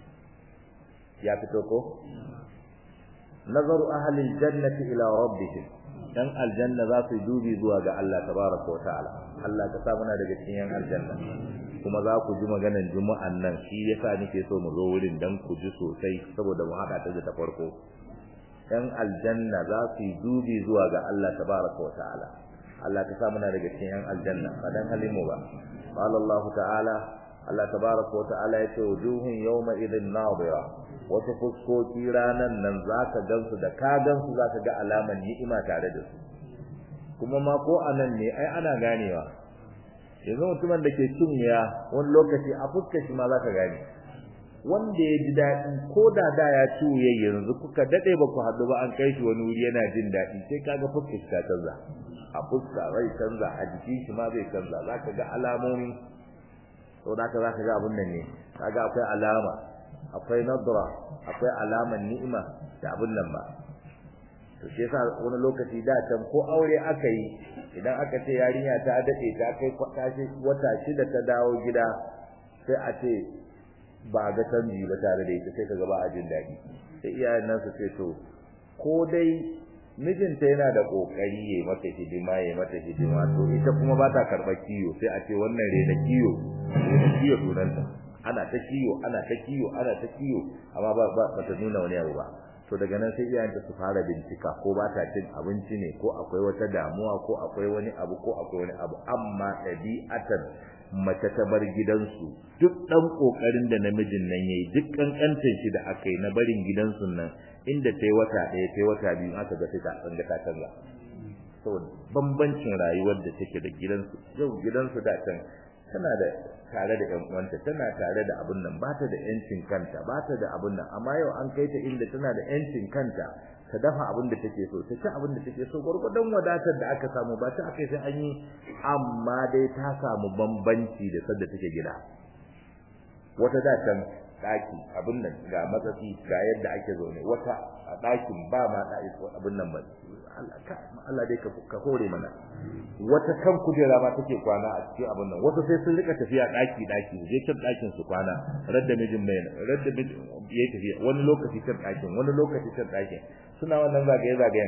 ya fito ko nazaru ahli aljannati ila rabbihim dan aljanna za su dubi zuwa ga Allah tabaraka wa ta'ala Allah ka sa muna daga cikin yan aljanna kuma za ku ji maganan juma'an nan shi yasa nake so mu zo wurin dan ku ji sosai saboda mu hada ta da ta farko yan aljanna za su dubi zuwa ga Allah tabaraka wa ta'ala Allah ka sa muna daga cikin yan aljanna ba dan halimu ba qala Allah ta'ala Allah tabaraka wa ta'ala yace wujuhun yawma idhin nadira wasu fuskoki ranan nan zaka gansu da ka gansu zaka ga alaman ni'ima tare da su kuma ma ko anan ne ai ana ganewa yanzu mutumin da ke cin ya wani lokaci a fuskar shi ma zaka gane wanda ya ji daɗi ko da da ya ci wuya yanzu kuka daɗe ba ku haɗu ba an kai shi wani wuri yana jin daɗi sai kaga fuskar shi ta canza a fuska zai canza a jikin shi ma zai canza zaka ga alamomi saboda haka zaka ga abun nan ne kaga akwai alama akwai nadra akwai alaman ni'ima da abun nan ba to shi yasa wani lokaci da can ko aure aka yi idan aka ce yarinya ta dade ta kai wata shida ta dawo gida sai a ce ba ga canji ba tare da ita sai kaga ba a jin daɗi sai iyayen nan su ce to ko dai mijinta yana da kokari yayi mata hidima yayi mata hidima to ita kuma ba ta karɓar kiyo sai a ce wannan rena kiyo rena kiyo sunanta ana ta kiyo ana ta kiyo ana ta kiyo amma ba ba ta nuna wani abu ba to daga nan sai iyayenta su fara bincika ko ba ta cin abinci ne ko akwai wata damuwa ko akwai wani abu ko akwai wani abu amma ɗabi'atan mace ta bar gidansu duk ɗan ƙoƙarin da namijin nan yayi duk ƙanƙantar shi da aka yi na barin gidansu nan inda ta yi wata ɗaya ta yi wata biyu aka ga sai ta tsanga ta canza saboda bambancin rayuwar da take da gidansu yau gidansu da can tana da tare da ƴan uwanta tana tare da abun nan ba ta da ƴancin kanta ba ta da abun nan amma yau an kai ta inda tana da ƴancin kanta ta dafa abin da take so ta ci abin da take so gurgurdan wadatar da aka samu ba ta akai sai an yi amma dai ta samu bambanci da sadda take gida wata da can daki abin nan ga matsafi ga yadda ake zaune wata a dakin ba ma daki abin nan ba Allah dai ka hore mana wata kan kujera ma take kwana a cikin abin nan wasu sai sun rika tafiya daki daki je can dakin su kwana radda mijin mai radda mijin yayi tafiya wani lokaci can dakin wani lokaci can dakin suna wannan zagaye zagayen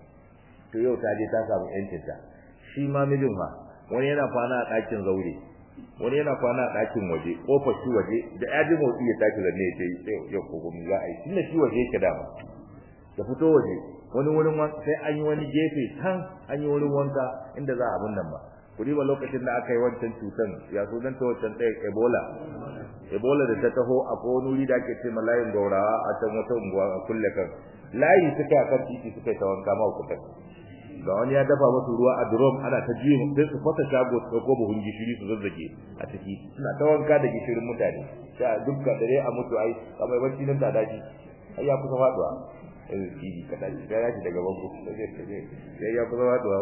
to yau ta je ta samu yancin ta shi ma mijin fa wani yana kwana a dakin zaure wani yana kwana a dakin waje kofar shi waje da ya ji motsi ya tashi zanne ya ce yau ko gumi za a yi tunda shi waje yake dama ya fito waje wani wurin sai an yi wani gefe can an yi wurin wanka inda za a abun nan ba ku ba lokacin da aka yi wancan cutan ya so dan ta wancan ɗaya ebola ebola da ta taho a wani wuri da ake ce malayin gaurawa a can wata unguwa a kulle kan layi suka kan titi suka yi ta wanka ma kuka ga wani ya dafa musu ruwa a drum ana ta jiye sai su fasa shago su dauko buhun gishiri su zazzage a ciki suna ta wanka da gishirin mutane sai dukkan dare a mutu ai kamar bacci nan da daji ai ya kusa faduwa eh kiji kada shi da yaji daga bango sai ya kusa faduwa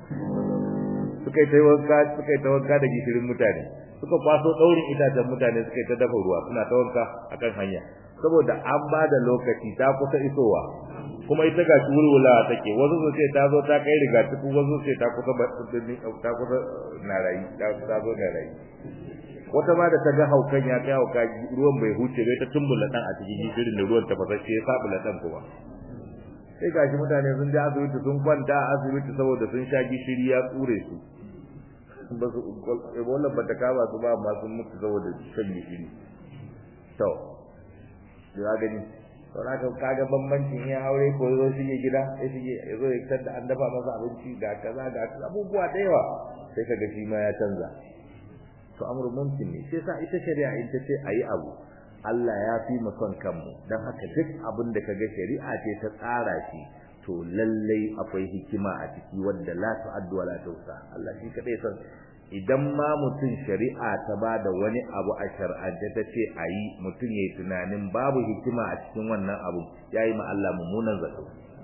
suka yi ta wanka suka yi ta wanka da gishirin mutane suka kwaso daurin itacen mutane suka yi ta dafa ruwa suna ta wanka akan hanya saboda an ba da lokaci ta kusa isowa kuma ita ga wulwula take wasu su ce ta zo ta kai riga tuku wasu ce ta kusa ta kusa na rayi ta ta zo na rayi wata ma da ta ga haukan ya kai hauka ruwan bai huce bai ta tumbula dan a cikin gishirin da ruwan ta fasashe ya sabula dan kuma sai gashi mutane sun je asibiti sun kwanta a asibiti saboda sun sha gishiri ya tsure su ba su ebola ba ta kama su ba amma sun mutu saboda shan gishiri to ya gani to na ka kaga bambancin ya aure ko yazo shige gida ya shige yazo ya tada an dafa masa abinci ga kaza ga abubuwa da yawa sai kaga shi ma ya canza to amru mumkin ne sai sa ita shari'a in ta ce ayi abu Allah ya fi mu son kanmu dan haka duk abin da kaga shari'a ce ta tsara shi to lallai akwai hikima a ciki wanda la tu'addu wa la tuhsa Allah shi kadai san idan ma mutum shari'a ta ba da wani abu a shar'ance ta ce a yi mutum ya yi tunanin babu hikima a cikin wannan abu ya yi Allah mummunan zato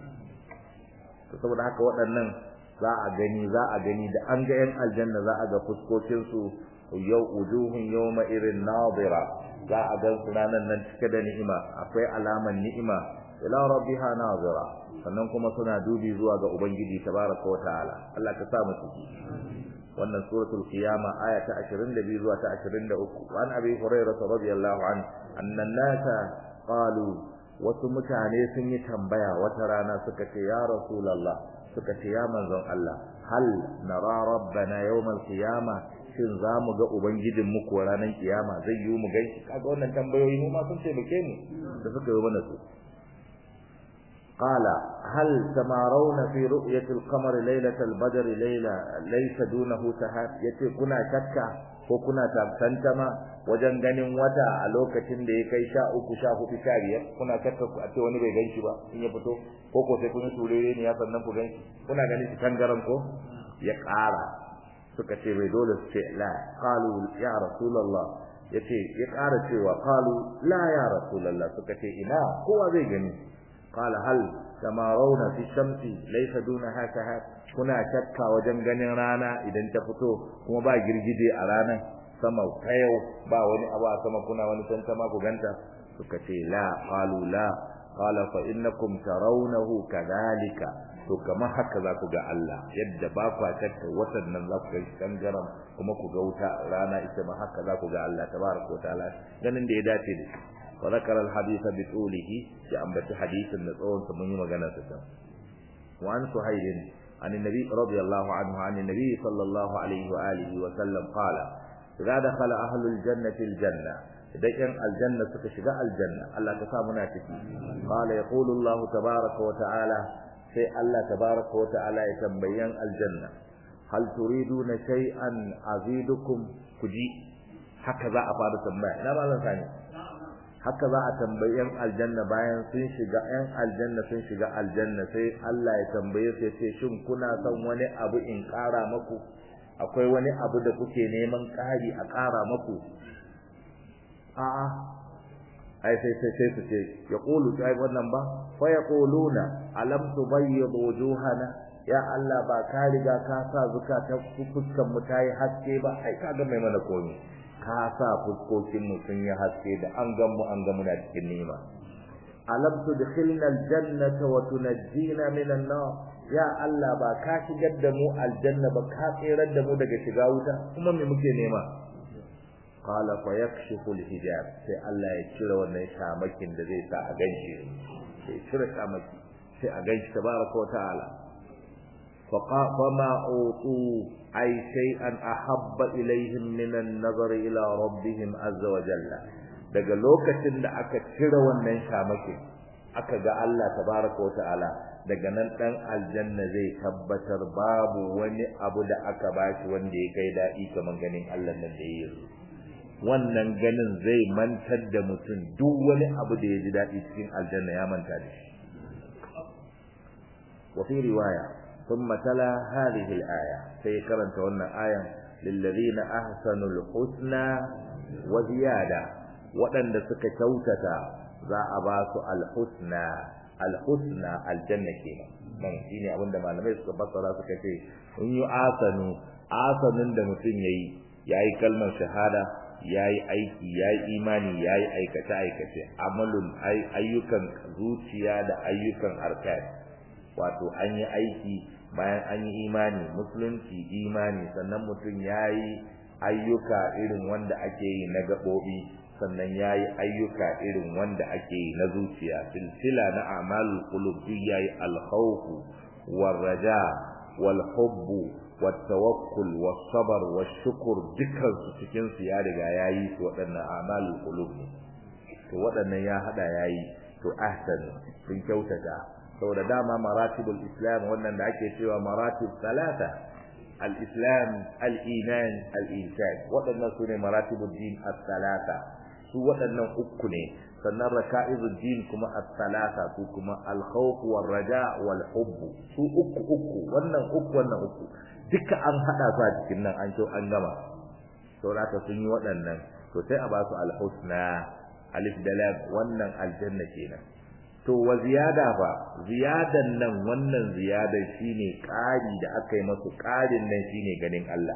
to saboda haka waɗannan za a gani za a gani da an ga yan aljanna za a ga fuskokinsu yau wujuhun yawma irin nadira za a gan su ranar nan cike da ni'ima akwai alaman ni'ima ila rabbiha nazira sannan kuma suna dubi zuwa ga ubangiji tabaraka wa ta'ala Allah ka sa mu ciki wannan suratul qiyama aya ta 22 zuwa ta 23 an abi hurairah radiyallahu an annan nasa qalu wasu mutane sun yi tambaya wata rana suka ce ya rasulullah suka ce ya manzon Allah hal nara rabbana yawmal qiyama shin za mu ga ubangijin mu ko ranar kiyama zai yi mu gaishe kaga wannan tambayoyi mu ma sun taimake mu da suka yi mana su قال هل تمارون في رؤية القمر ليلة البدر ليلة ليس دونه سحاب yace kuna shakka ko kuna tantama wajen ganin wata a lokacin da ya kai sha uku sha hudu sha biyar kuna shakka ku a ce wani bai ganshi ba in ya fito ko ko sai kun turere ne ya sannan ku ganshi kuna ganin shi tangaran ko ya ƙara suka ce bai dole su ce la qalu ya rasulullah yace ya ƙara cewa qalu la ya rasulullah suka ce ina kowa zai gani قال هل تمارون في الشمس ليس دونها سحاب kuna shakka wajen ganin rana idan ta fito kuma ba girgije a ranar sama kayau ba wani abu a sama kuna wani tantama ku ganta suka ce la qalu la qala fa innakum tarawnahu kadhalika to kamar haka za ku ga Allah yadda ba ku shakka watan nan za ku ga tangaram kuma ku ga wuta rana ita ma haka za ku ga Allah tabaraka wa ta'ala ganin da ya dace da shi وذكر الحديث بطوله جاء حديث نصون من مغنى تسم وعن سهيل عن النبي رضي الله عنه عن النبي صلى الله عليه وآله وسلم قال إذا دخل أهل الجنة الجنة إذا كان الجنة تشجع الجنة الله تسامنا تكي قال يقول الله تبارك وتعالى في الله تبارك وتعالى يتبين الجنة هل تريدون شيئا أزيدكم كجي هكذا أفاد تنبيه لا ما ثاني haka za a tambayi yan aljanna bayan sun shiga yan aljanna sun shiga aljanna sai Allah ya tambaye su ya ce shin kuna son wani abu in ƙara maku akwai wani abu da kuke neman ƙari a ƙara maku a'a ai sai sai sai su ce ya qulu sai wannan ba fa yaquluna alam tubayyid wujuhana ya Allah ba ka riga ka sa zukata fuskan mu tayi haske ba ai ka ga mai mana komai ka sa fuskokin mu sun yi haske da an gan mu an ga muna cikin nima alam tudkhilna aljannata wa tunajjina minan nar ya Allah ba ka shigar da mu aljanna ba ka tsirar da mu daga shiga wuta kuma me muke nema qala fa yakshifu alhijab sai Allah ya cire wannan shamakin da zai sa a ganshi sai cire shamaki sai a ganshi tabaraka wa ta'ala فما أوتوا أي شيئا أحب إليهم من النظر إلى ربهم عز وجل daga lokacin da aka cire wannan shamakin aka ga Allah tabaraka wata'ala daga nan dan aljanna zai tabbatar babu wani abu da aka bashi wanda ya kai daɗi kamar ganin Allah nan da yayi wannan ganin zai mantar da mutum duk wani abu da ya ji daɗi cikin aljanna ya manta da shi wa fi riwaya thumma tala hadhihi al-aya sai karanta wannan ayan lilladhina ahsanul husna wa ziyada waɗanda suka kyautata za a ba su al-husna al-husna aljanna kenan nan shine abinda malamai suka fassara suka ce in yi asanu asanin da mutum yayi yayi kalmar shahada yayi aiki yayi imani yayi aikace aikace amalun ayyukan zuciya da ayyukan arkan wato an yi aiki bayan an yi imani musulunci imani sannan mutum yayi ayyuka irin wanda ake yi na gabobi sannan yayi ayyuka irin wanda ake yi na zuciya silsila na a'malul qulub yayi al-khawf war-raja wal-hubb والتوكل والصبر والشكر dukkan su cikin su ya riga yayi su waɗannan a'malul qulub to waɗannan ya hada yayi to ahsan sun kyautata saboda dama maratibul islam wannan da ake cewa maratib salata al-islam al-iman al-ihsan waɗannan sune maratibul din as-salata su waɗannan uku ne sannan raka'izul din kuma as-salata su kuma al-khawf war-raja wal-hubb su uku uku wannan uku wannan uku duka an hada su a cikin nan an kyau an gama saboda sun yi waɗannan to sai a ba su al-husna alif da lam wannan aljanna kenan to wa ziyada fa ziyadan nan wannan ziyadan shine ƙari da aka yi masu ƙarin nan shine ganin Allah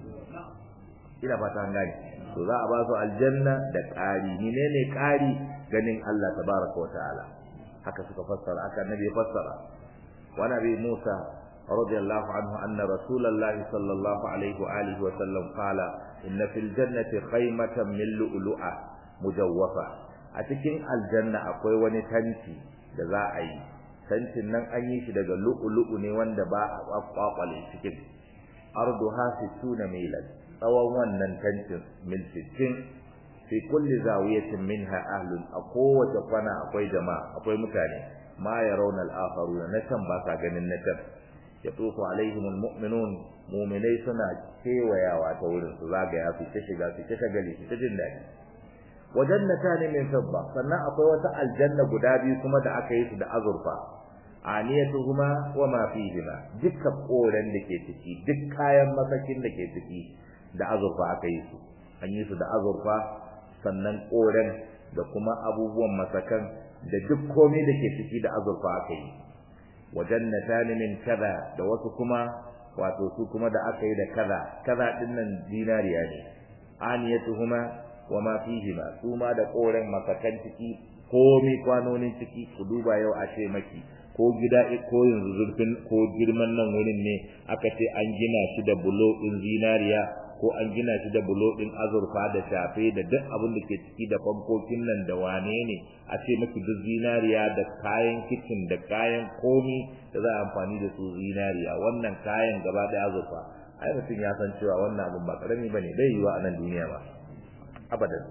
ina fata an gane to za a ba su aljanna da ƙari menene ƙari ganin Allah tabaraka wa ta'ala haka suka fassara haka nabi fassara wa nabi Musa radiyallahu anhu anna rasulullahi sallallahu alaihi wa alihi wa sallam qala inna fil jannati khaymatan min lu'lu'a mujawwafa a cikin aljanna akwai wani tanti da za a yi tantin nan an yi shi daga lu'lu'u ne wanda ba a kwakwale cikin arduha 60 milan tsawon wannan tantin mil 60 fi kulli zawiyatin minha ahlun a kowace kwana akwai jama'a akwai mutane ma yarawna al-akharuna na can ba sa ganin na can yatufu alaihim al-mu'minun mu'minai suna kewayawa ta wurin su zagaya su ta shiga su ta shagali su ta jin daɗi wajannatan min fidda sannan akwai wata aljanna guda biyu kuma da aka yi su da azurfa aniyatuhuma wa ma fihima dukka koren da ke ciki duk kayan masakin da ke ciki da azurfa aka yi su an yi su da azurfa sannan koren da kuma abubuwan masakan da duk komai da ke ciki da azurfa aka yi wajannatan min kaza da wasu kuma wato su kuma da aka yi da kaza kaza dinnan dinariya ne aniyatuhuma wa ma fihima su ma da koren masakan ciki komai kwanonin ciki ku duba yau a ce maki ko gida ko yanzu zurfin ko girman nan wurin ne aka ce an gina shi da bulo din zinariya ko an gina shi da bulo din azurfa da shafe da duk abin da ke ciki da fankokin nan da wane ne a ce maki duk zinariya da kayan kicin da kayan komi da za a amfani da su zinariya wannan kayan gaba da azurfa ai mutum ya san cewa wannan abin ba karami bane bai yiwa a nan duniya ba abadan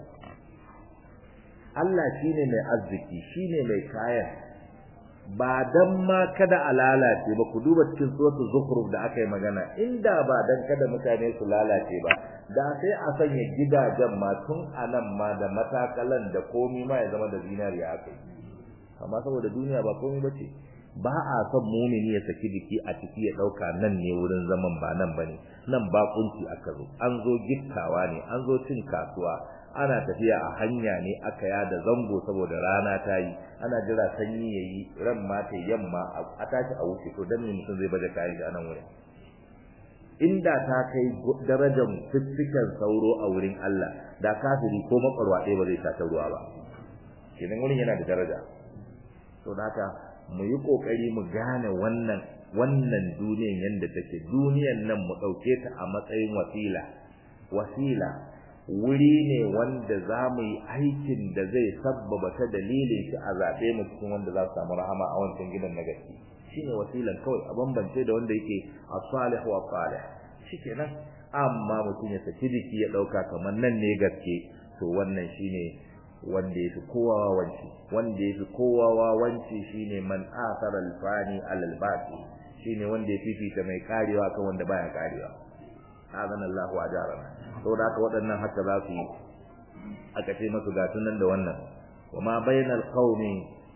Allah shine mai arziki shine mai kayan ba dan ma kada a lalace ba ku duba cikin suratul zukhruf da aka yi magana inda ba dan kada mutane su lalace ba da sai a sanya gidajen ma tun anan ma da matakalan da komi ma ya zama da zinariya aka yi amma saboda duniya ba komai bace ba a son mumini ya saki jiki a ciki ya dauka nan ne wurin zaman ba nan bane nan ba kunci aka zo an zo gittawa ne an zo cin kasuwa ana tafiya a hanya ne aka yada zango saboda rana ta yi ana jira sanyi yayi ran ma ta yamma a tashi a wuce to dan ne mutum zai baje kayan shi a nan wurin inda ta kai darajar fiffiken sauro a wurin Allah da kafiri ko makwarwa ɗaya ba zai sata ruwa ba kenan wurin yana da daraja to haka mu yi kokari mu gane wannan wannan duniyan yanda take duniyan nan mu dauke ta a matsayin wasila wasila wuri ne wanda za mu yi aikin da zai sabbaba ta dalilin shi a zaɓe mu cikin wanda za su samu rahama a wancan gidan na gaske shine wasilan kawai a bambance da wanda yake as-salih wa salih shikenan amma mutum ya saki jiki ya dauka kamar nan ne gaske to wannan shine wanda yafi kowa wawanci wanda yafi kowa wawanci shine man athara al-fani al-baqi shine wanda ya fifita mai karewa kan wanda baya karewa azana Allahu ajarana saboda haka waɗannan haka za su yi aka ce masu ga nan da wannan wa ma bainal qaumi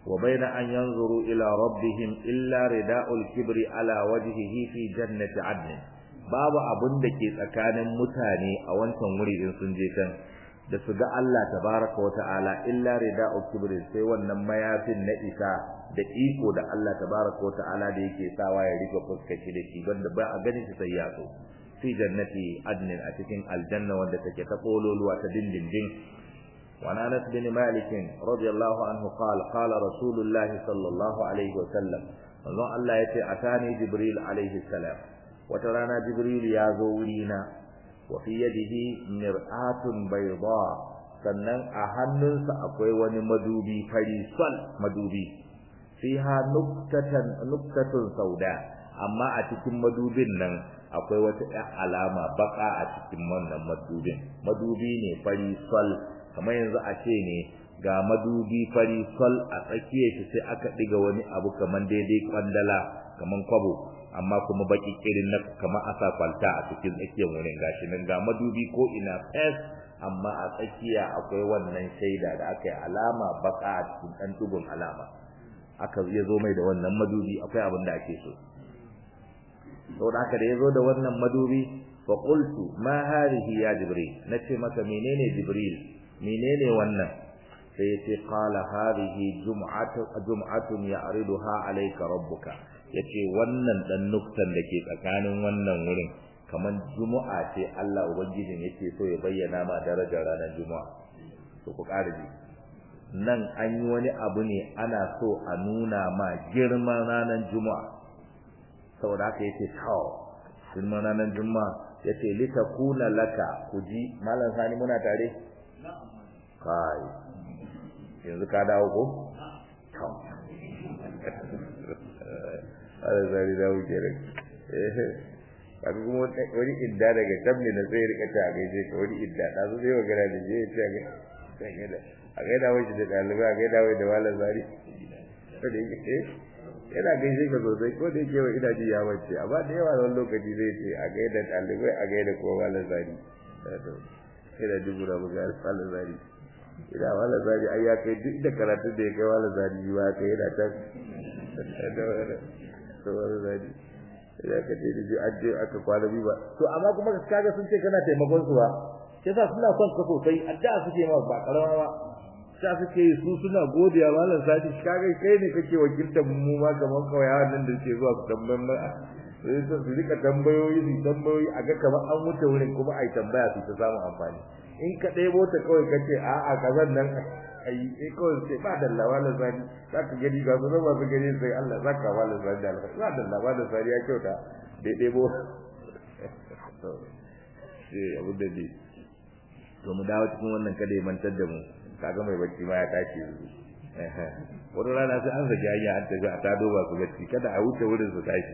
wa baina an yanzuru ila rabbihim illa rida'ul kibri ala wajhihi fi jannati adn babu abun da ke tsakanin mutane a wancan wuri in sun je kan da su ga Allah tabaraka wa ta'ala illa rida'ul kibri sai wannan mayafin na isa da iko da Allah tabaraka wa ta'ala da yake sawa ya rika fuskaci da shi wanda ba a ganin shi sai ya so fi jannati adn a cikin aljanna wanda take ta kololuwa ta dindindin وعن انس بن مالك رضي الله عنه قال قال رسول الله صلى الله عليه وسلم الله الله يتي اتاني جبريل عليه السلام وترانا جبريل يا زورينا وفي يده مرآة بيضاء sannan a hannunsa akwai wani madubi fari sol madubi fiha nuktatan nuktatun sauda amma a cikin madubin nan akwai wata alama baka a cikin wannan madubin madubi ne fari sol kamar yanzu a ce ne ga madubi fari sol a tsakiyar shi sai aka diga wani abu kamar daidai kwandala kamar kwabo amma kuma baki irin na kamar asa kwalta a cikin tsakiyar wurin gashi nan ga madubi ko ina fes amma a tsakiya akwai wannan shaida da aka yi alama baka a cikin ɗan tugun alama aka ya zo mai da wannan madubi akwai abin da ake so saboda haka da ya zo da wannan madubi fa qultu ma hadhihi ya jibril nace maka menene jibril menene wannan sai yace qala hadhihi jum'atu jum'atun ya'riduha alayka rabbuka yace wannan dan nuktan dake tsakanin wannan wurin kaman jumu'a ce Allah ubangijin yake so ya bayyana ma darajar ranar jumu'a to ku ƙara ji nan an yi wani abu ne ana so a nuna ma girman ranar jumu'a saboda haka yace tawo girman ranar jumu'a yace litakuna laka kuji malam sani muna tare kai yanzu ka dawo ko to ala zari da wuce rai kaga kuma wani idda daga can ne na sai rika ta gaishe ka wani idda da su zai magana da je ya ce ga a ga da wani da dalibai a ga da wani da wala zari ko da yake yana gaishe ka sosai ko da yake wa ina ji ya wace amma da yawa wani lokaci zai ce a ga da dalibai a ga da kowa wala zari ina dubu da buga wala zari ina wala zari ai ya kai duk da karatun da ya kai wala zari ba kai yana ta to wala zari ya ka ce da an je aka kwana biyu ba to amma kuma kaga sun ce kana taimakon su ba sai sa suna son ka sosai addu'a suke ma ba karama ba sa suke yi su suna godiya malam sadi kaga kai ne kake wakiltar mu ma kaman kawai nan da ke zuwa su tambayan ma sai su rika tambayoyi su tambayoyi a ga kamar an wuce wurin kuma ai tambaya su ta samu amfani in ka ɗebo ta kawai ka ce a'a kazan nan ai eh kawai sai ba da lawala zani za ka gani ga su ba su gani sai Allah za ka wala zani da alfa ba da lawala zani ya kyauta da ɗebo sai abu da dai to mu dawo cikin wannan kada ya mantar da mu kaga mai bacci ma ya tashi wani rana sai an zage hanya an tafi a tado ba su bacci kada a wuce wurin su tashi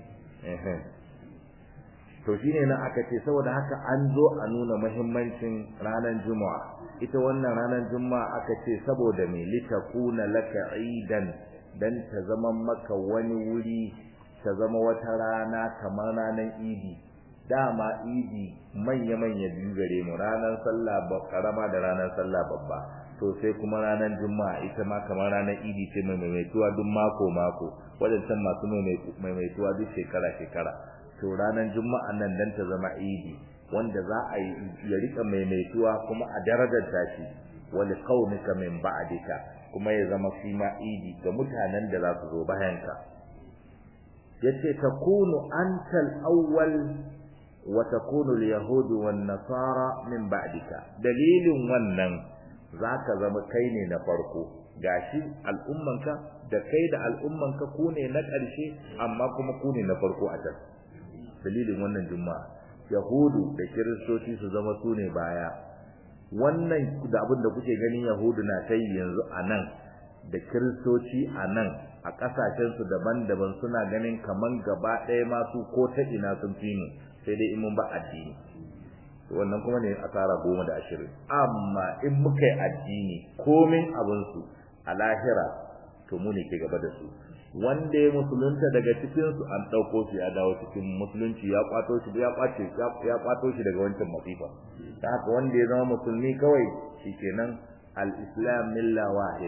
to shine nan aka ce saboda haka an zo a nuna muhimmancin ranar juma'a ita wannan ranar juma'a aka ce saboda me litakuna laka idan dan ta zama maka wani wuri ta zama wata rana kamar ranar idi dama idi manya-manya biyu gare mu ranar sallah karama da ranar sallah babba to sai kuma ranar juma'a ita ma kamar ranar idi ce mai maimaituwa duk mako mako wadancan masu maimaituwa duk shekara shekara to ranar juma'a nan dan ta zama idi wanda za a yi ya rika maimaituwa kuma a darajar shi wal qaumika min ba'dika kuma ya zama shi ma idi ga mutanen da za su zo bayan ka yace takunu antal awwal wa takunu al-yahud wan nasara min ba'dika dalilin wannan zaka zama kai ne na farko gashi al'ummanka da kai da al'ummanka ku ne na ƙarshe amma kuma ku ne na farko a can dalilin wannan juma'a yahudu da kiristoci su zama su ne baya wannan da abin da kuke ganin yahudu na kai yanzu a nan da kiristoci a nan a ƙasashensu daban-daban suna ganin kaman gaba ɗaya masu ko ta ina sun fi mu sai dai in mun ba addini wannan kuma ne asara goma da ashirin amma in muka yi addini komin abinsu a lahira to mu ne ke gaba da su wanda ya musulunta daga cikin su an dauko shi ya dawo cikin musulunci ya kwato shi ya kwace ya kwato shi daga wancan masifa ta haka wanda ya zama musulmi kawai shikenan al-islam milla wahida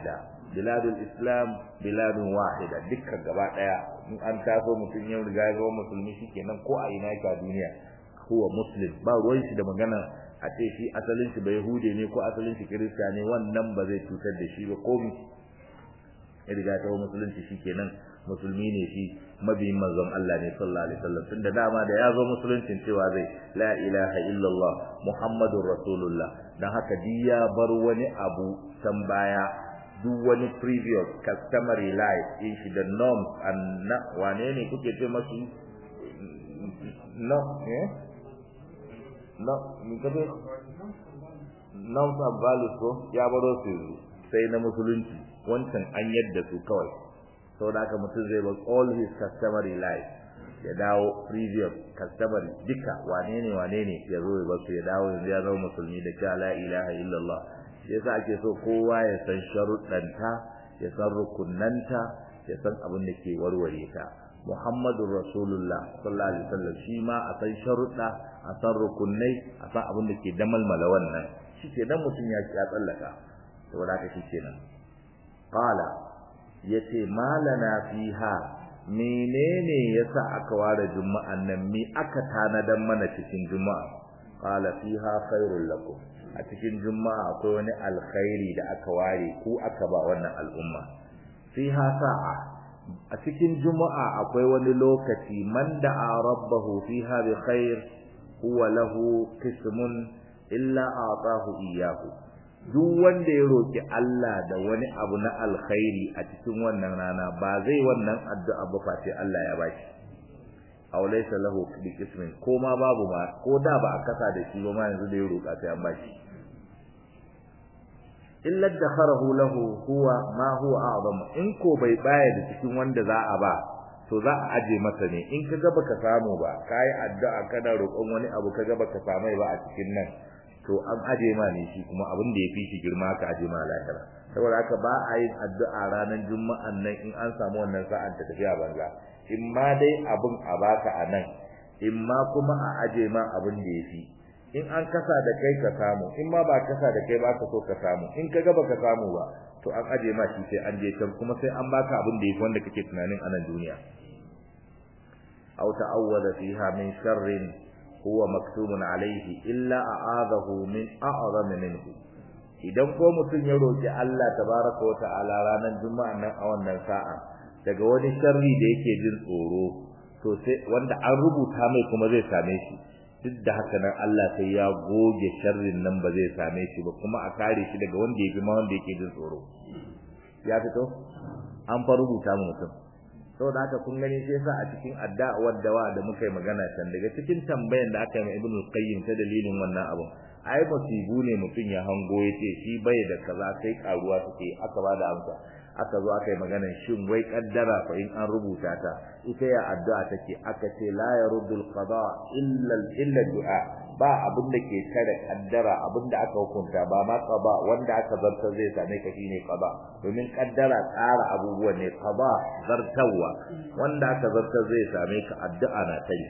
biladul islam biladun wahida dukkan gaba daya in an taso mutum yau riga ya zama musulmi shikenan ko a ina yake a duniya huwa muslim ba ruwan shi da magana a ce shi asalin shi bai hude ne ko asalin shi kirista ne wannan ba zai cutar da shi ba komi ya riga ta musulunci shikenan musulmi ne shi mabiyin manzon Allah ne sallallahu alaihi wasallam tunda dama da ya zo musuluncin cewa zai la ilaha illallah muhammadur rasulullah dan haka diya bar wani abu can baya duk wani previous customary life in shi da norms and na wane ne kuke ce masu no eh no ni kace norms and values ko ya baro su sai na musulunci wancan an yadda su kawai saboda haka mutum zai bar all his customary life ya dawo previous customary duka wane ne wane ne ya zo ya basu ya dawo yanzu ya zama musulmi da cewa la ilaha illallah shi yasa ake so kowa ya san sharuɗanta ya san rukunanta ya san abin da ke warware ta muhammadur rasulullah sallallahu alaihi wasallam shi ma a san sharuɗa a san rukunnai a san abin da ke damalmala wannan shi ke nan mutum ya ya tsallaka saboda haka shi kenan qala yace malana fiha menene yasa aka ware juma'an nan mi aka tanadan mana cikin juma'a qala fiha khairul lakum a cikin juma'a akwai wani alkhairi da aka ware ku aka ba wannan al'umma fiha sa'a a cikin juma'a akwai wani lokaci man da'a rabbahu fiha bi khair huwa lahu qismun illa a'tahu iyyahu duk wanda ya roki Allah da wani abu na alkhairi a cikin wannan rana ba zai wannan addu'a ba face Allah ya bashi aw laysa lahu bi qismin ko ma babu ma ko da ba a kasa da shi ba ma yanzu da ya roka sai an bashi illa dakharahu lahu huwa ma huwa a'zam in ko bai baya da cikin wanda za a ba to za a aje masa ne in ka ga baka samu ba kai addu'a kana roƙon wani abu ka ga baka samai ba a cikin nan to an aje ma ne shi kuma abin da yafi shi girma ka aje ma lahira saboda haka ba a yin addu'a ranar juma'an nan in an samu wannan sa'an ta tafiya banza in ma dai abin a baka a nan in ma kuma a aje ma abin da yafi in an kasa da kai ka samu in ma ba kasa da kai ba ka so ka samu in ka ga baka samu ba to an aje ma shi sai an je can kuma sai an baka abin da yafi wanda kake tunanin a nan duniya aw ta'awwada fiha min sharrin huwa maktumun alayhi illa a'adahu min a'zami minhu idan ko mutum ya roki Allah tabaraka wa ta'ala ranar juma'a nan a wannan sa'a daga wani sharri da yake jin tsoro to sai wanda an rubuta mai kuma zai same shi duk da haka nan Allah sai ya goge sharrin nan ba zai same shi ba kuma a kare shi daga wanda ya fi ma wanda yake jin tsoro ya fito an fa rubuta mu mutum saboda haka kun gani sai yasa a cikin addu'ar dawa da muka yi magana can daga cikin tambayan da aka yi ma Ibn Qayyim ta dalilin wannan abun ai musibu ne mutum ya hango yace shi bai da kaza sai karuwa suke aka bada amsa aka zo aka yi maganar shin wai kaddara fa in an rubuta ta ita ya addu'a take aka ce la yaruddu al-qada illa illa du'a ba abin da ke kare kaddara abin da aka hukunta ba ma qada wanda aka zartar zai same ka shine qada domin kaddara tsara abubuwan ne qada zartawa wanda aka zartar zai same ka addu'a na kai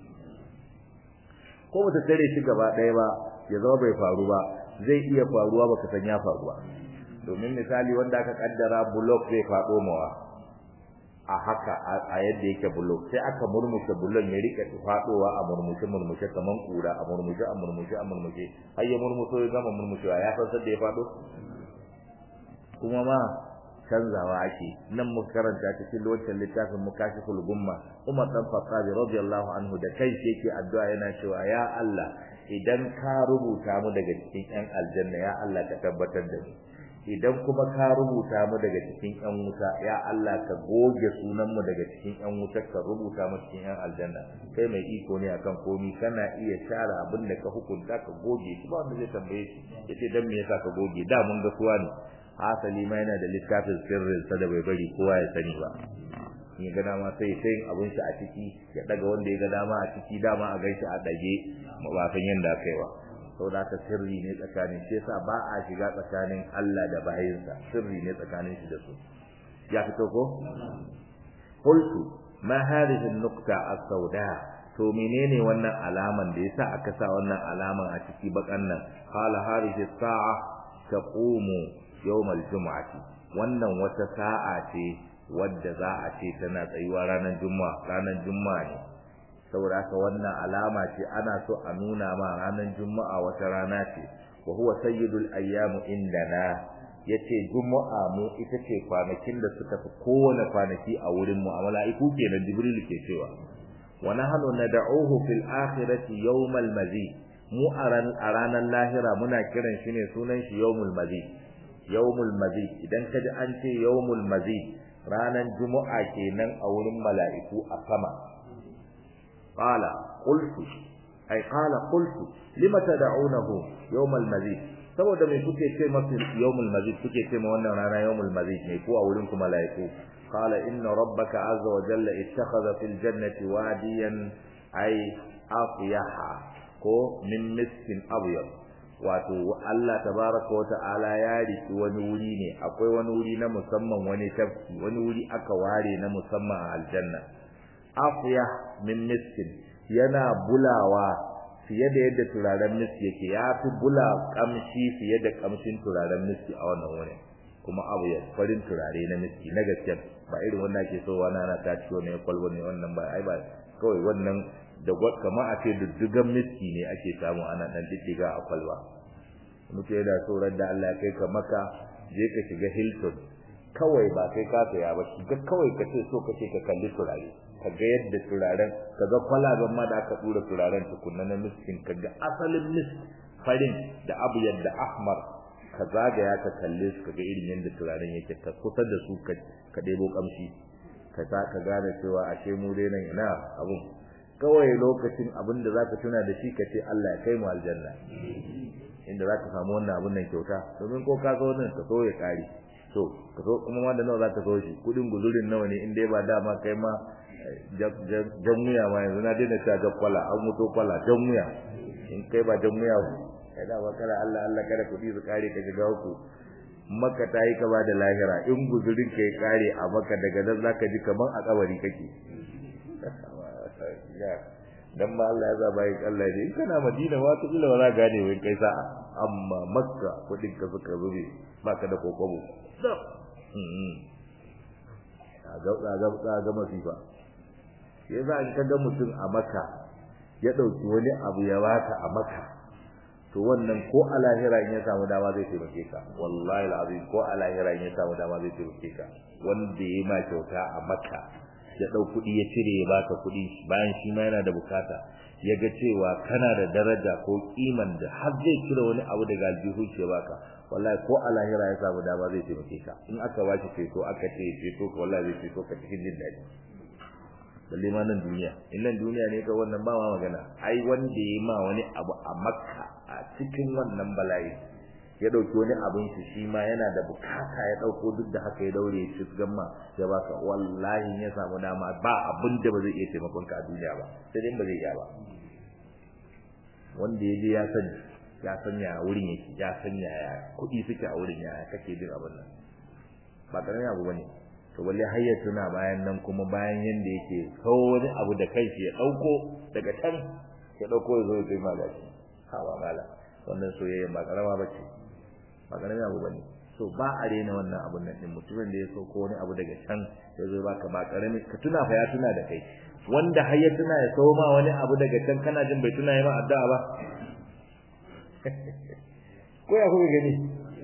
ko bata tare shi gaba ɗaya ba ya zama bai faru ba zai iya faruwa baka san ya faruwa domin misali wanda aka kaddara block zai faɗo mawa a haka a yadda yake block sai aka murmushe bullon ya rike faɗowa a murmushe murmushe kaman kura a murmushe a murmushe a murmushe har ya murmuso ya gama murmushewa ya san sadda ya faɗo kuma ma canzawa ake nan mu karanta cikin wancan littafin mukashiful gumma Umar dan Khattab radiyallahu anhu da kai yake addu'a yana cewa ya Allah idan ka rubuta mu daga cikin yan aljanna ya Allah ka tabbatar da mu idan kuma ka rubuta mu daga cikin yan wuta ya Allah ka goge sunan mu daga cikin yan wuta ka rubuta mu cikin yan aljanna kai mai iko ne akan komi kana iya share abin da ka hukunta ka goge shi ba wanda zai tambaye shi yace dan me yasa ka goge da mun ga suwa ne asali ma yana da littafin sirrin sa da bai bari kowa ya sani ba in ga dama sai sai abun shi a ciki ya daga wanda ya ga dama a ciki dama a gaishe a dage ba san yanda aka yi ba saboda haka sirri ne tsakanin shi yasa ba a shiga tsakanin Allah da bayinsa sirri ne tsakanin shi da su ya fito ko qultu ma hadhihi an-nuqta as-sauda to menene wannan alaman da yasa aka sa wannan alaman a ciki bakan nan qala hadhihi as-sa'a taqumu yawm al-jum'ati wannan wata sa'a ce wadda za a ce tana tsayuwa ranar juma'a ranar juma'a ne saboda haka wannan alama ce ana so a nuna ma ranar juma'a wata rana ce wa huwa sayyidul ayyamu indana yace juma'a mu ita ce kwanakin da suka fi kowane kwanaki a wurin mu a mala'iku kenan jibril ke cewa wa nahnu nad'uhu fil akhirati yawmal mazid mu a ranar lahira muna kiran shi ne sunan shi yawmul mazid yawmul mazid idan kaji an ce yawmul mazid ranar juma'a kenan a wurin mala'iku a sama qala qultu ay qala qultu lima tad'unahu yawmal mazid saboda me kuke ce masa yawmul mazid kuke ce ma wannan rana yawmul mazid ne ko a wurin ku mala'iku qala inna rabbaka azza wa jalla ittakhadha fil jannati wadiyan ay afyaha ko min miskin abyad wato Allah tabaraka wa ta'ala ya riki wani wuri ne akwai wani wuri na musamman wani tafki wani wuri aka ware na musamman a aljanna afya min miskin yana bulawa fiye da yadda turaren miski yake ya fi bula kamshi fiye da kamshin turaren miski a wannan wurin kuma abu ya farin turare na miski na gaskiya ba irin wannan ake so wani ana ta ciwo ne kwalba ne wannan ba ai ba kawai wannan da gwad kamar a ce duddugan miski ne ake samu ana dan diddiga a kwalba muke da tsoron da Allah ya kai ka maka je ka shiga Hilton kawai ba kai ka saya ba shiga kawai ka ce so ka ce ka kalli turare ka ga yadda turaren ka ga kwalaben ma da aka dura turaren tukunna na miskin ka ga asalin misk farin da abu yadda ahmar ka zagaya ka kalle su ka ga irin yadda turaren yake ka kusa da su ka ɗebo kamshi ka sa ka gane cewa ashe mu dai nan ina abun kawai lokacin abin da zaka tuna da shi ka ce Allah ya kai mu aljanna inda zaka samu wannan abin nan kyauta domin ko ka so nan ka so ya kare to ka so kuma wanda nawa zaka so shi kudin guzurin nawa ne in dai ba dama kai ma jan muya ma yanzu na daina ta kwala an muto kwala jan muya in kai ba jan muya kai da ba kada Allah Allah kada kudi su kare ka shiga uku maka ta yi kaba da lahira in guzurin ka ya kare a maka daga nan zaka ji kaman a kabari kake dan ba Allah ya zaba yi Allah ne in kana Madina ma ta kila wala gane wai kai sa'a amma Makka kudin ka suka zube baka da kokobo ga ga ga ga masifa yasa in ka ga mutum a Makka ya dauki wani abu ya baka a Makka to wannan ko a lahira in ya samu dama zai taimake ka wallahi alazim ko a lahira in ya samu dama zai taimake ka wanda ya ma kyauta a Makka ya dau kudi ya cire ya baka kudi bayan shi ma yana da bukata ya ga cewa kana da daraja ko kiman da har zai cire wani abu daga aljihu ya baka wallahi ko a lahira ya samu dama zai taimake ka in aka bashi ceto aka ce ceto ko wallahi zai ceto ka cikin jin daɗi balle ma nan duniya in nan duniya ne ka wannan ba ma magana ai wanda ya ma wani abu a makka a cikin wannan bala'i ya dauki wani abin shi shi ma yana da bukata ya dauko duk da haka ya daure ya ci gamma ya baka wallahi ya samu dama ba abin da ba zai iya taimakon ka a duniya ba sai dai ba zai iya ba wanda ya je ya sani ya sanya wurin yake ya sanya ya kuɗi suke a wurin ya kake jin abin nan ba karamin abu bane to balle har ya tuna bayan nan kuma bayan yanda yake kawo wani abu da kai ya dauko daga can ya dauko ya zo ya kai magashi ha ba mala wannan soyayya ba karama bace ba karamin abu bane so ba a rena wannan abun nan din mutumin da ya so ko wani abu daga can ya zo baka ba karami ka tuna fa ya tuna da kai wanda har ya tuna ya so ma wani abu daga can kana jin bai tuna ya ma addu'a ba ko ya kuka gani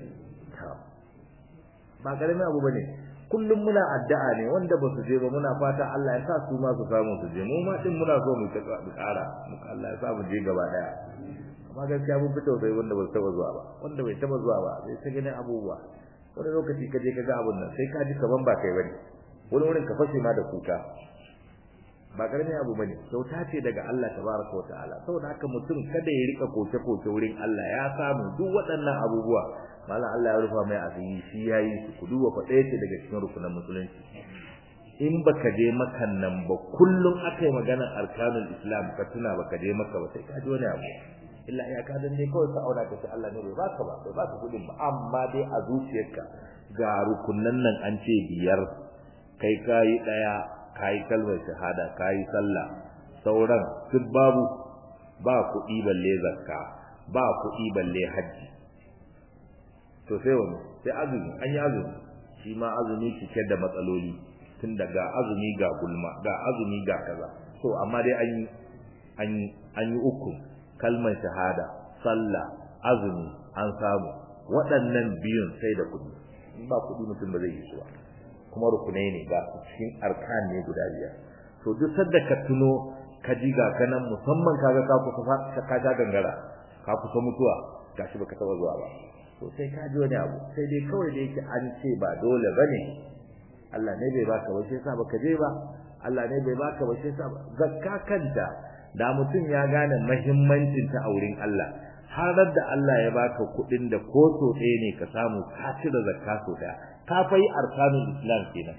ba karamin abu bane kullum muna addu'a ne wanda ba su je ba muna fata Allah ya sa su ma su samu su je mu ma din muna so mu ta ƙara Allah ya sa mu je gaba daya amma gaskiya mun fito sai wanda ba su taba zuwa ba wanda bai taba zuwa ba sai ta ganin abubuwa wani lokaci ka je ka ga abun nan sai ka ji kaman ba kai bane wani wurin ka fashe ma da kuka ba karamin abu bane kyauta ce daga Allah tabaraka wa ta'ala saboda haka mutum kada ya rika koke koke wurin Allah ya samu duk waɗannan abubuwa mallan Allah ya rufa mai asiri shi yayi su ku duba fa ɗaya ce daga cikin rukunan musulunci in baka je makan nan ba kullum akai magana arkanul islam ka tuna baka je maka ba sai ka ji wani abu illa ya ka dan ne kawai ka auna ka ce Allah ne bai baka ba bai baka kudin ba amma dai a zuciyarka ga rukunan nan an ce biyar kai kai daya kai kalmar shahada kai sallah sauran duk babu ba kuɗi balle zakka ba kuɗi balle haji to sai wani sai azumi an yi azumi shi ma azumi cike da matsaloli tun daga azumi ga gulma ga azumi ga kaza so amma dai an yi an yi an yi uku kalmar shahada sallah azumi an samu waɗannan biyun sai da kuɗi in ba kuɗi mutum ba zai yi su ba kuma rukunai ne ga cikin arkan ne guda biyar to duk sadda ka tuno ka ji ga kanan musamman kaga ka kusa ka ka gangara ka kusa mutuwa gashi baka taba zuwa ba to sai ka ji wani abu sai dai kawai da yake an ce ba dole bane Allah ne bai baka ba sai sa baka je ba Allah ne bai baka ba sai sa zakka kanta da mutum ya gane muhimmancin ta a wurin Allah har da Allah ya baka kuɗin da ko so ɗaya ne ka samu ka cire zakka so ɗaya ka fai arkanul islam kenan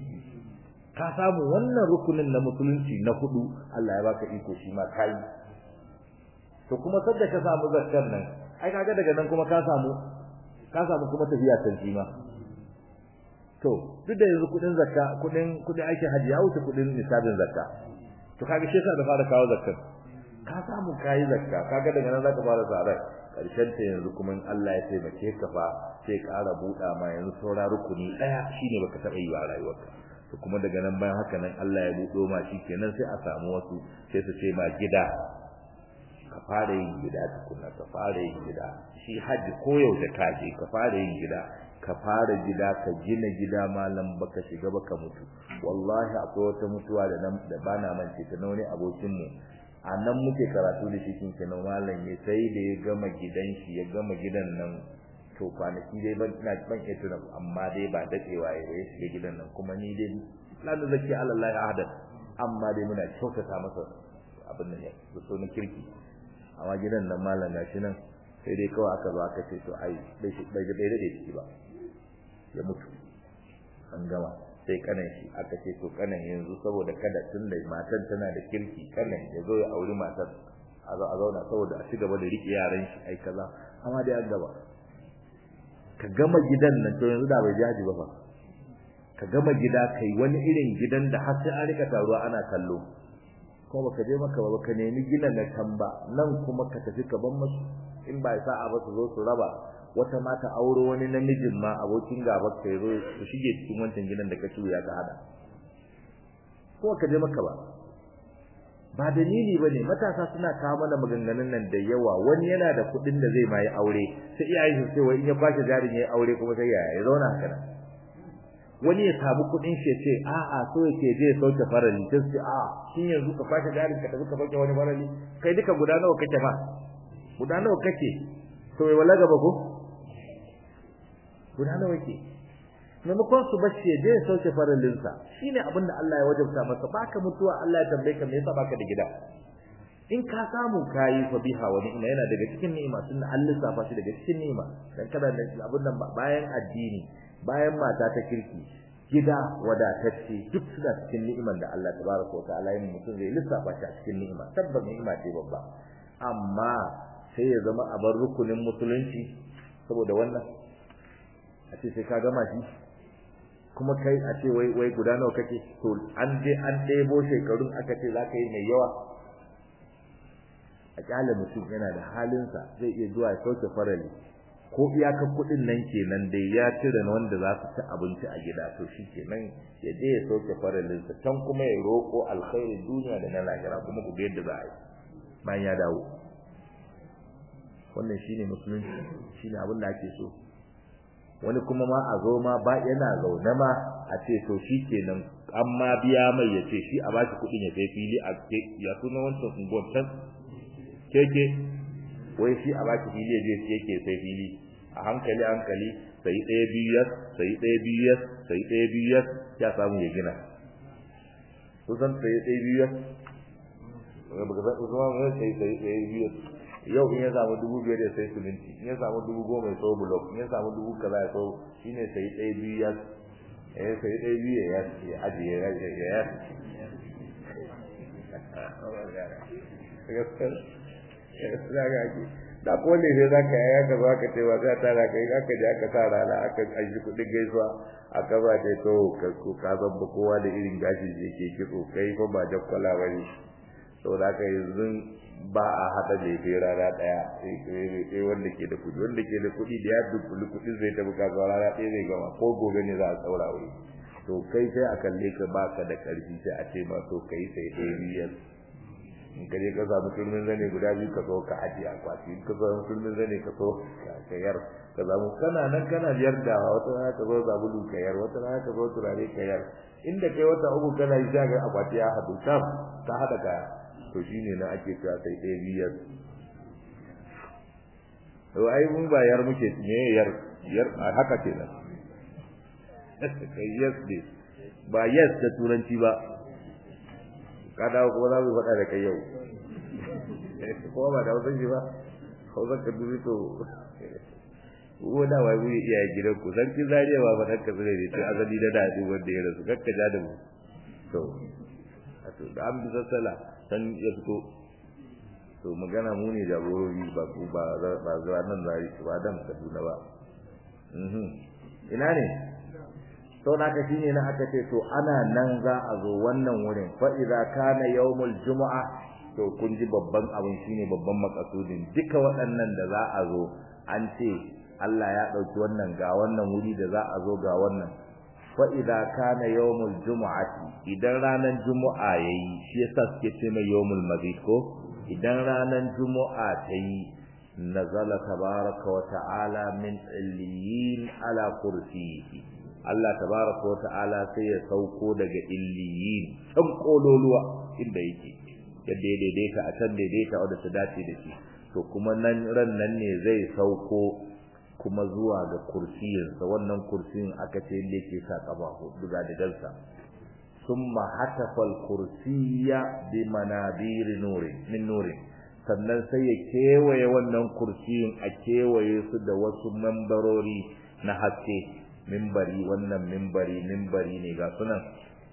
ka samu wannan rukunin na musulunci na hudu Allah ya baka iko shi ma kai to kuma sadda ka samu zakkar nan ai kaga daga nan kuma ka samu ka samu kuma tafiya can shi ma to duk da yanzu kudin zakka kudin kudin aikin haji ya wuce kudin nisabin zakka to kaga shi yasa da fara kawo zakkar ka samu kai zakka kaga daga nan zaka fara tsara karshen ta yanzu kuma in Allah ya taimake ka fa sai ƙara buɗa ma yanzu saura rukuni daya shine baka taɓa yi ba rayuwarka to kuma daga nan bayan haka nan Allah ya buɗo ma shi kenan sai a samu wasu sai su ce ma gida ka fara yin gida tukuna ka fara yin gida shi haji koyaushe ka je ka fara yin gida ka fara gida ka gina gida malam baka shiga baka mutu wallahi akwai wata mutuwa da nan da bana mance ta wani abokin mu a nan muke karatu da shi kin kenan malam ya sai da ya gama gidan shi ya gama gidan nan to kwanaki dai ban ina ban iya tuna amma dai ba dadewa ya ya shiga gidan nan kuma ni dai la da zaki Allah ahadan amma dai muna kyautata masa abin nan ya so na kirki amma gidan nan malam gashi nan sai dai kawai aka zo aka ce to ai bai bai bai dade ciki ba ya mutu an gama sai kanan shi aka ce to kanan yanzu saboda kada tun da matan tana da kirki kanan ya zo ya auri matar a zo a zauna saboda a ci gaba da rike yaran shi ai kaza amma dai an gaba ka gama gidan nan to yanzu da bai jaji ba fa ka gama gida kai wani irin gidan da har sai an rika taruwa ana kallo ko baka je maka ba ka nemi gina na tamba nan kuma ka tafi ka ban musu in ba sa'a ba su zo su raba wata mata auro wani namijin ma abokin gaba ka zo su shige cikin wancan gidan da ka ya ka hada ko ka je maka ba ba dalili bane matasa suna kawo mana maganganun nan da yawa wani yana da kuɗin da zai mai aure sai iyayen su ce wai in ya kwashe jarin yayi aure kuma sai yaya ya zauna haka wani ya samu kuɗin shi ce a a so yake je ya sauke farali sai ce a shin yanzu ka kwashe jarin ka tafi ka sauke wani farali kai duka guda nawa kake fa guda nawa kake to wai wala gaba ko guda nawa kake maimakon su bace je ya sauke faralinsa shine abin da Allah ya wajabta masa baka mutuwa Allah ya tambaye ka me yasa baka da gida in ka samu kayi fa biha wa ni'ma yana daga cikin ni'ima tunda Allah lissafa shi daga cikin ni'ima dan kada da abin nan bayan addini bayan mata ta kirki gida wadatacce duk suna cikin ni'iman da Allah tabaraka wa ta'ala yin mutum zai lissafa shi a cikin ni'ima tabbas ni'ima ce babba amma sai ya zama a bar rukunin musulunci saboda wannan a ce sai ka gama shi kuma kai a ce wai wai guda nawa kake to an je an ɗebo shekarun aka ce za ka yi mai yawa a kyale mutum yana da halinsa zai iya zuwa ya sauke farali ko iyakar kuɗin nan kenan dai ya cire na wanda za su ci abinci a gida to shi kenan ya je ya sauke faralinsa can kuma ya roƙo alkhairin duniya da na lahira kuma ku ga yadda za a yi bayan ya dawo wannan shine musulunci shine abin da ake so wani kuma ma a zo ma ba yana zaune ma a ce to shi kenan an ma biya mai ya ce shi a bashi kuɗin ya sai fili a ya suna wancan unguwar can keke wai shi a baki fili ya je yake sai fili a hankali hankali sai ɗaya biyu yas sai ɗaya biyu yas sai ɗaya biyu yas ya samu ya gina kusan sai ɗaya biyu yas baka san usman ne sai sai ɗaya biyu yas yau in ya samu dubu biyar ya sai siminti in ya samu dubu goma ya sau bulok in ya samu dubu kaza ya sau shine sai ɗaya biyu yas eh sai ɗaya biyu ya yas ya ajiye ya yas da ko ne sai zaka yaya ka zaka ce ba za ta ra kai aka je aka sa rana aka aji kudin gaisuwa aka ba ta to ka ko ka san ba kowa da irin gashi da yake kitso kai fa ba jakkwala bane to da ka yanzu ba a haɗa lefe rana ɗaya sai wanda ke da kuɗi wanda ke da kuɗi da ya dukkuli kuɗin zai tafi kasuwa rana ɗaya zai gama ko gobe ne za a tsaura wuri to kai sai a kalle ka baka da ƙarfi sai a ce ma to kai sai ɗaya biyar in ka je ka samu turmin zane guda biyu ka zo ka ajiye akwati in ka samu turmin zane ka zo ka yar ka samu kana nan kana biyar da wata rana ka zo zabulu ka yar wata rana ka zo turare ka yar inda kai wata uku kana yi ga akwati ya haɗu tam ka haɗa kaya to shine na ake cewa sai ɗaya biyar to ai mun ba yar muke me yar yar haka kenan kai yes ne ba yes da turanci ba ka dawo kuma za mu faɗa da kai yau kuma ba da wasan shi ba hausa ka dubi to ko da wai mu iya gidan ku sarki zariya ba ba dan ka zure ne to azali da dadi wanda ya rasu kakka ja da mu to to da an bisa sala san ya fito to magana mu ne jagorori ba ku ba ba zuwa nan zari ba dan Kaduna ba mhm ina ne to na ka shine na aka ce to ana nan za a zo wannan wurin fa idza kana yawmul jumu'a to kun ji babban abin shine babban makasudin duka waɗannan da za a zo an ce Allah ya dauki wannan ga wannan wuri da za a zo ga wannan fa idza kana yawmul jumu'ati idan ranar jumu'a yayi shi yasa suke ce mai yawmul mabit ko idan ranar jumu'a ta yi nazala tabaraka wa ta'ala min illiyin ala kursiyihi Allah tabaraka wa ta'ala sai ya sauko daga illiyin can kololuwa inda yake yadda ya daidaita a can daidaita wadda ta dace da shi to kuma nan ran nan ne zai sauko kuma zuwa ga kursiyinsa wannan kursiyin aka ce inda yake sa kafa hudu ga digalsa summa hatafa al-kursiyya bi manabir nurin min nurin sannan sai ya kewaye wannan kursiyin a kewaye su da wasu mambarori na haske mimbari wannan mimbari mimbari ne ga sunan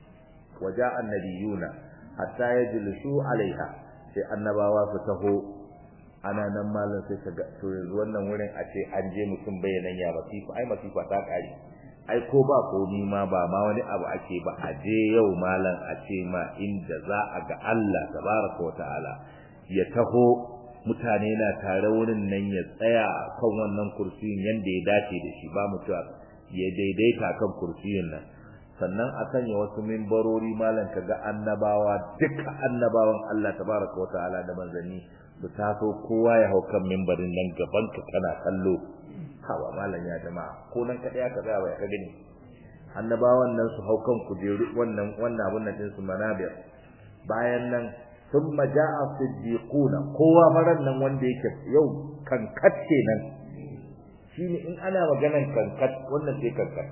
waja annabiyuna hatta yajlisu alaiha sai annabawa su taho ana nan malam sai ka ga to yanzu wannan wurin a ce an je mutum bayanan ya masifa ai masifa ta kare ai ko ba ko ni ma ba ma wani abu ake ba a je yau malam a ce ma inda za a ga Allah tabaraka wa ta'ala ya taho mutane na tare wurin nan ya tsaya kan wannan kursiyin yanda ya dace da shi ba mutuwa ya daidaita kan kursiyin nan sannan a sanya wasu mimbarori malam kaga annabawa duka annabawan Allah tabaraka wa ta'ala da manzanni su taso kowa ya hau kan mimbarin nan gaban ka kana kallo hawa malam ya jama'a ko nan kada ya kaza ba ya gani annabawan nan su hau kan kujeru wannan wannan abun nan din su manabir bayan nan thumma ja'a siddiquna kowa faran nan wanda yake yau kankat kenan shine in ana maganan kankat wannan sai kankat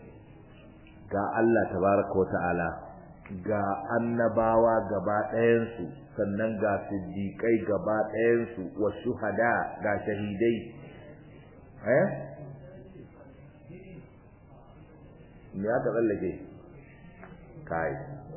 ga Allah tabaraka wa ta'ala ga annabawa gaba ɗayansu sannan ga siddiƙai gaba ɗayansu wa shuhada ga shahidai eh me aka tsallake kai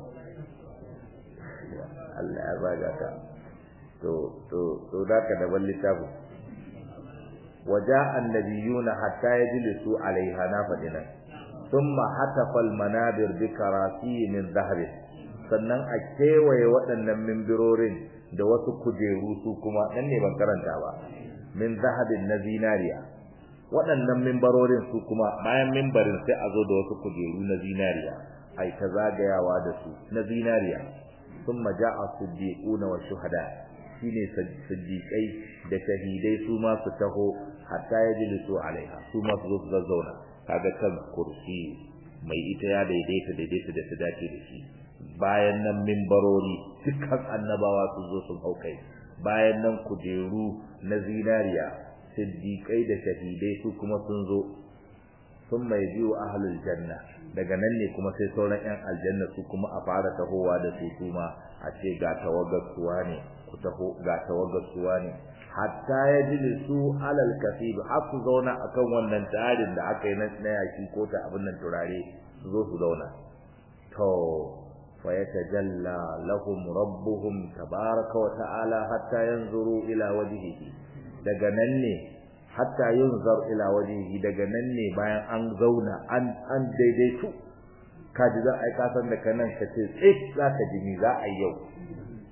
Allah ya zaga ka to to to da ka daban littafi waja annabiyuna hatta yajlisu alaiha na fadinan thumma hatafa almanabir bi karasi min dhahab sannan a kewaye waɗannan mimbirorin da wasu kujeru su kuma nan ne ban karanta ba min zahabin na zinariya waɗannan mimbarorin su kuma bayan mimbarin sai a zo da wasu kujeru na zinariya ai ta zagayawa da su na zinariya thumma ja'a siddiquna wa shuhada shine siddiqai da shahidai su ma su taho hatta yajlisu alaiha su ma su zo su zazzauna kaga kan kursi mai ita ya daidaita daidaita da ta dace da shi bayan nan mimbarori dukkan annabawa su zo sun haukai bayan nan kujeru na zinariya siddiqai da shahidai su kuma sun zo sun mai biyu ahlul janna daga nan ne kuma sai sauran yan aljanna su kuma a fara tahowa da su kuma a ce ga tawagar suwa ne ku taho ga tawagar suwa ne hatta ya jilisu alal kasib har su zauna akan wannan tarin da aka yi na yaki ko ta abin nan turare su zo su zauna to fa yatajalla lahum rabbuhum tabaraka wa ta'ala hatta yanzuru ila wajhihi daga nan ne hatta yunzar ila wajhihi daga nan ne bayan an zauna an an daidaitu kaji za a yi kasan da kanan ka ce tsik za ka ji ni za a yi yau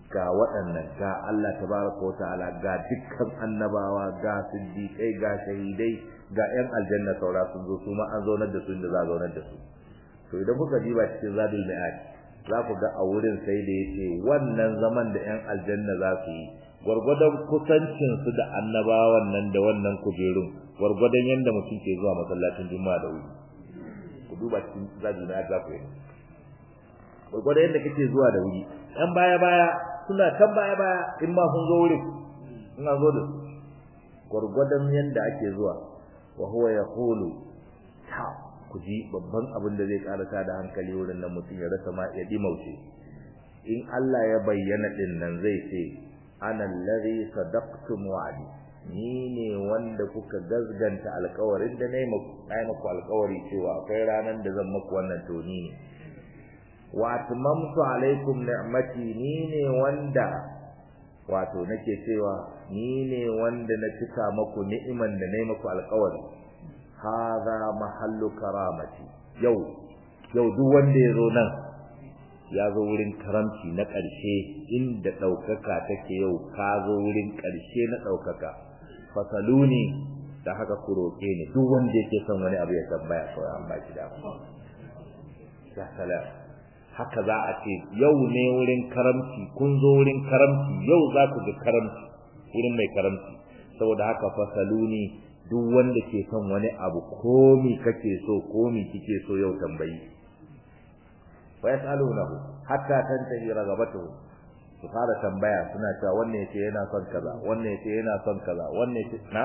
ga waɗannan ga Allah tabaraka wa ta'ala ga dukkan annabawa ga siddiqai ga shahidai ga ƴan aljanna saura sun zo su ma an zaunar da su inda za a zaunar da su to idan kuka diba cikin zadul mi'ad za ku ga a wurin sai da yace wannan zaman da ƴan aljanna za su yi gwargwadon kusancin su da annabawan nan da wannan kujerun gwargwadon yanda mutum ke zuwa masallacin juma'a da wuri ku duba cikin zadul mi'ad za ku yi gwargwadon yanda kake zuwa da wuri ɗan baya baya suna kan baya baya in ma sun zo wurin in an zo da su gwargwadon yanda ake zuwa wa huwa yaqulu ta ku ji babban abin da zai karata da hankali wurin nan mutum ya rasa ma ya dimauce in Allah ya bayyana din nan zai ce ana allazi sadaqtum wa'di ni ne wanda kuka gazganta alƙawarin da nayi muku nayi muku alƙawari cewa akwai ranan da zan muku wannan to ni ne wa atmamtu alaikum ni'mati ni ne wanda wato nake cewa ni ne wanda na cika muku ni'iman da nayi muku alƙawari hadha mahallu karamati yau yau duk wanda ya zo nan ya zo wurin karamci na ƙarshe inda ɗaukaka take yau ka zo wurin ƙarshe na ɗaukaka fasaluni da haka ku roƙe ni duk wanda yake son wani abu ya tambaya kawai an baki da ya salam haka za a ce yau ne wurin karamci kun zo wurin karamci yau za ku ga karamci wurin mai karamci saboda haka fasaluni duk wanda ke son wani abu komi kake so komi kike so yau tambayi wa yasalunahu hatta tantahi ragabatuhu su fara tambaya suna cewa wannan yace yana son kaza wannan yace yana son kaza wannan yace na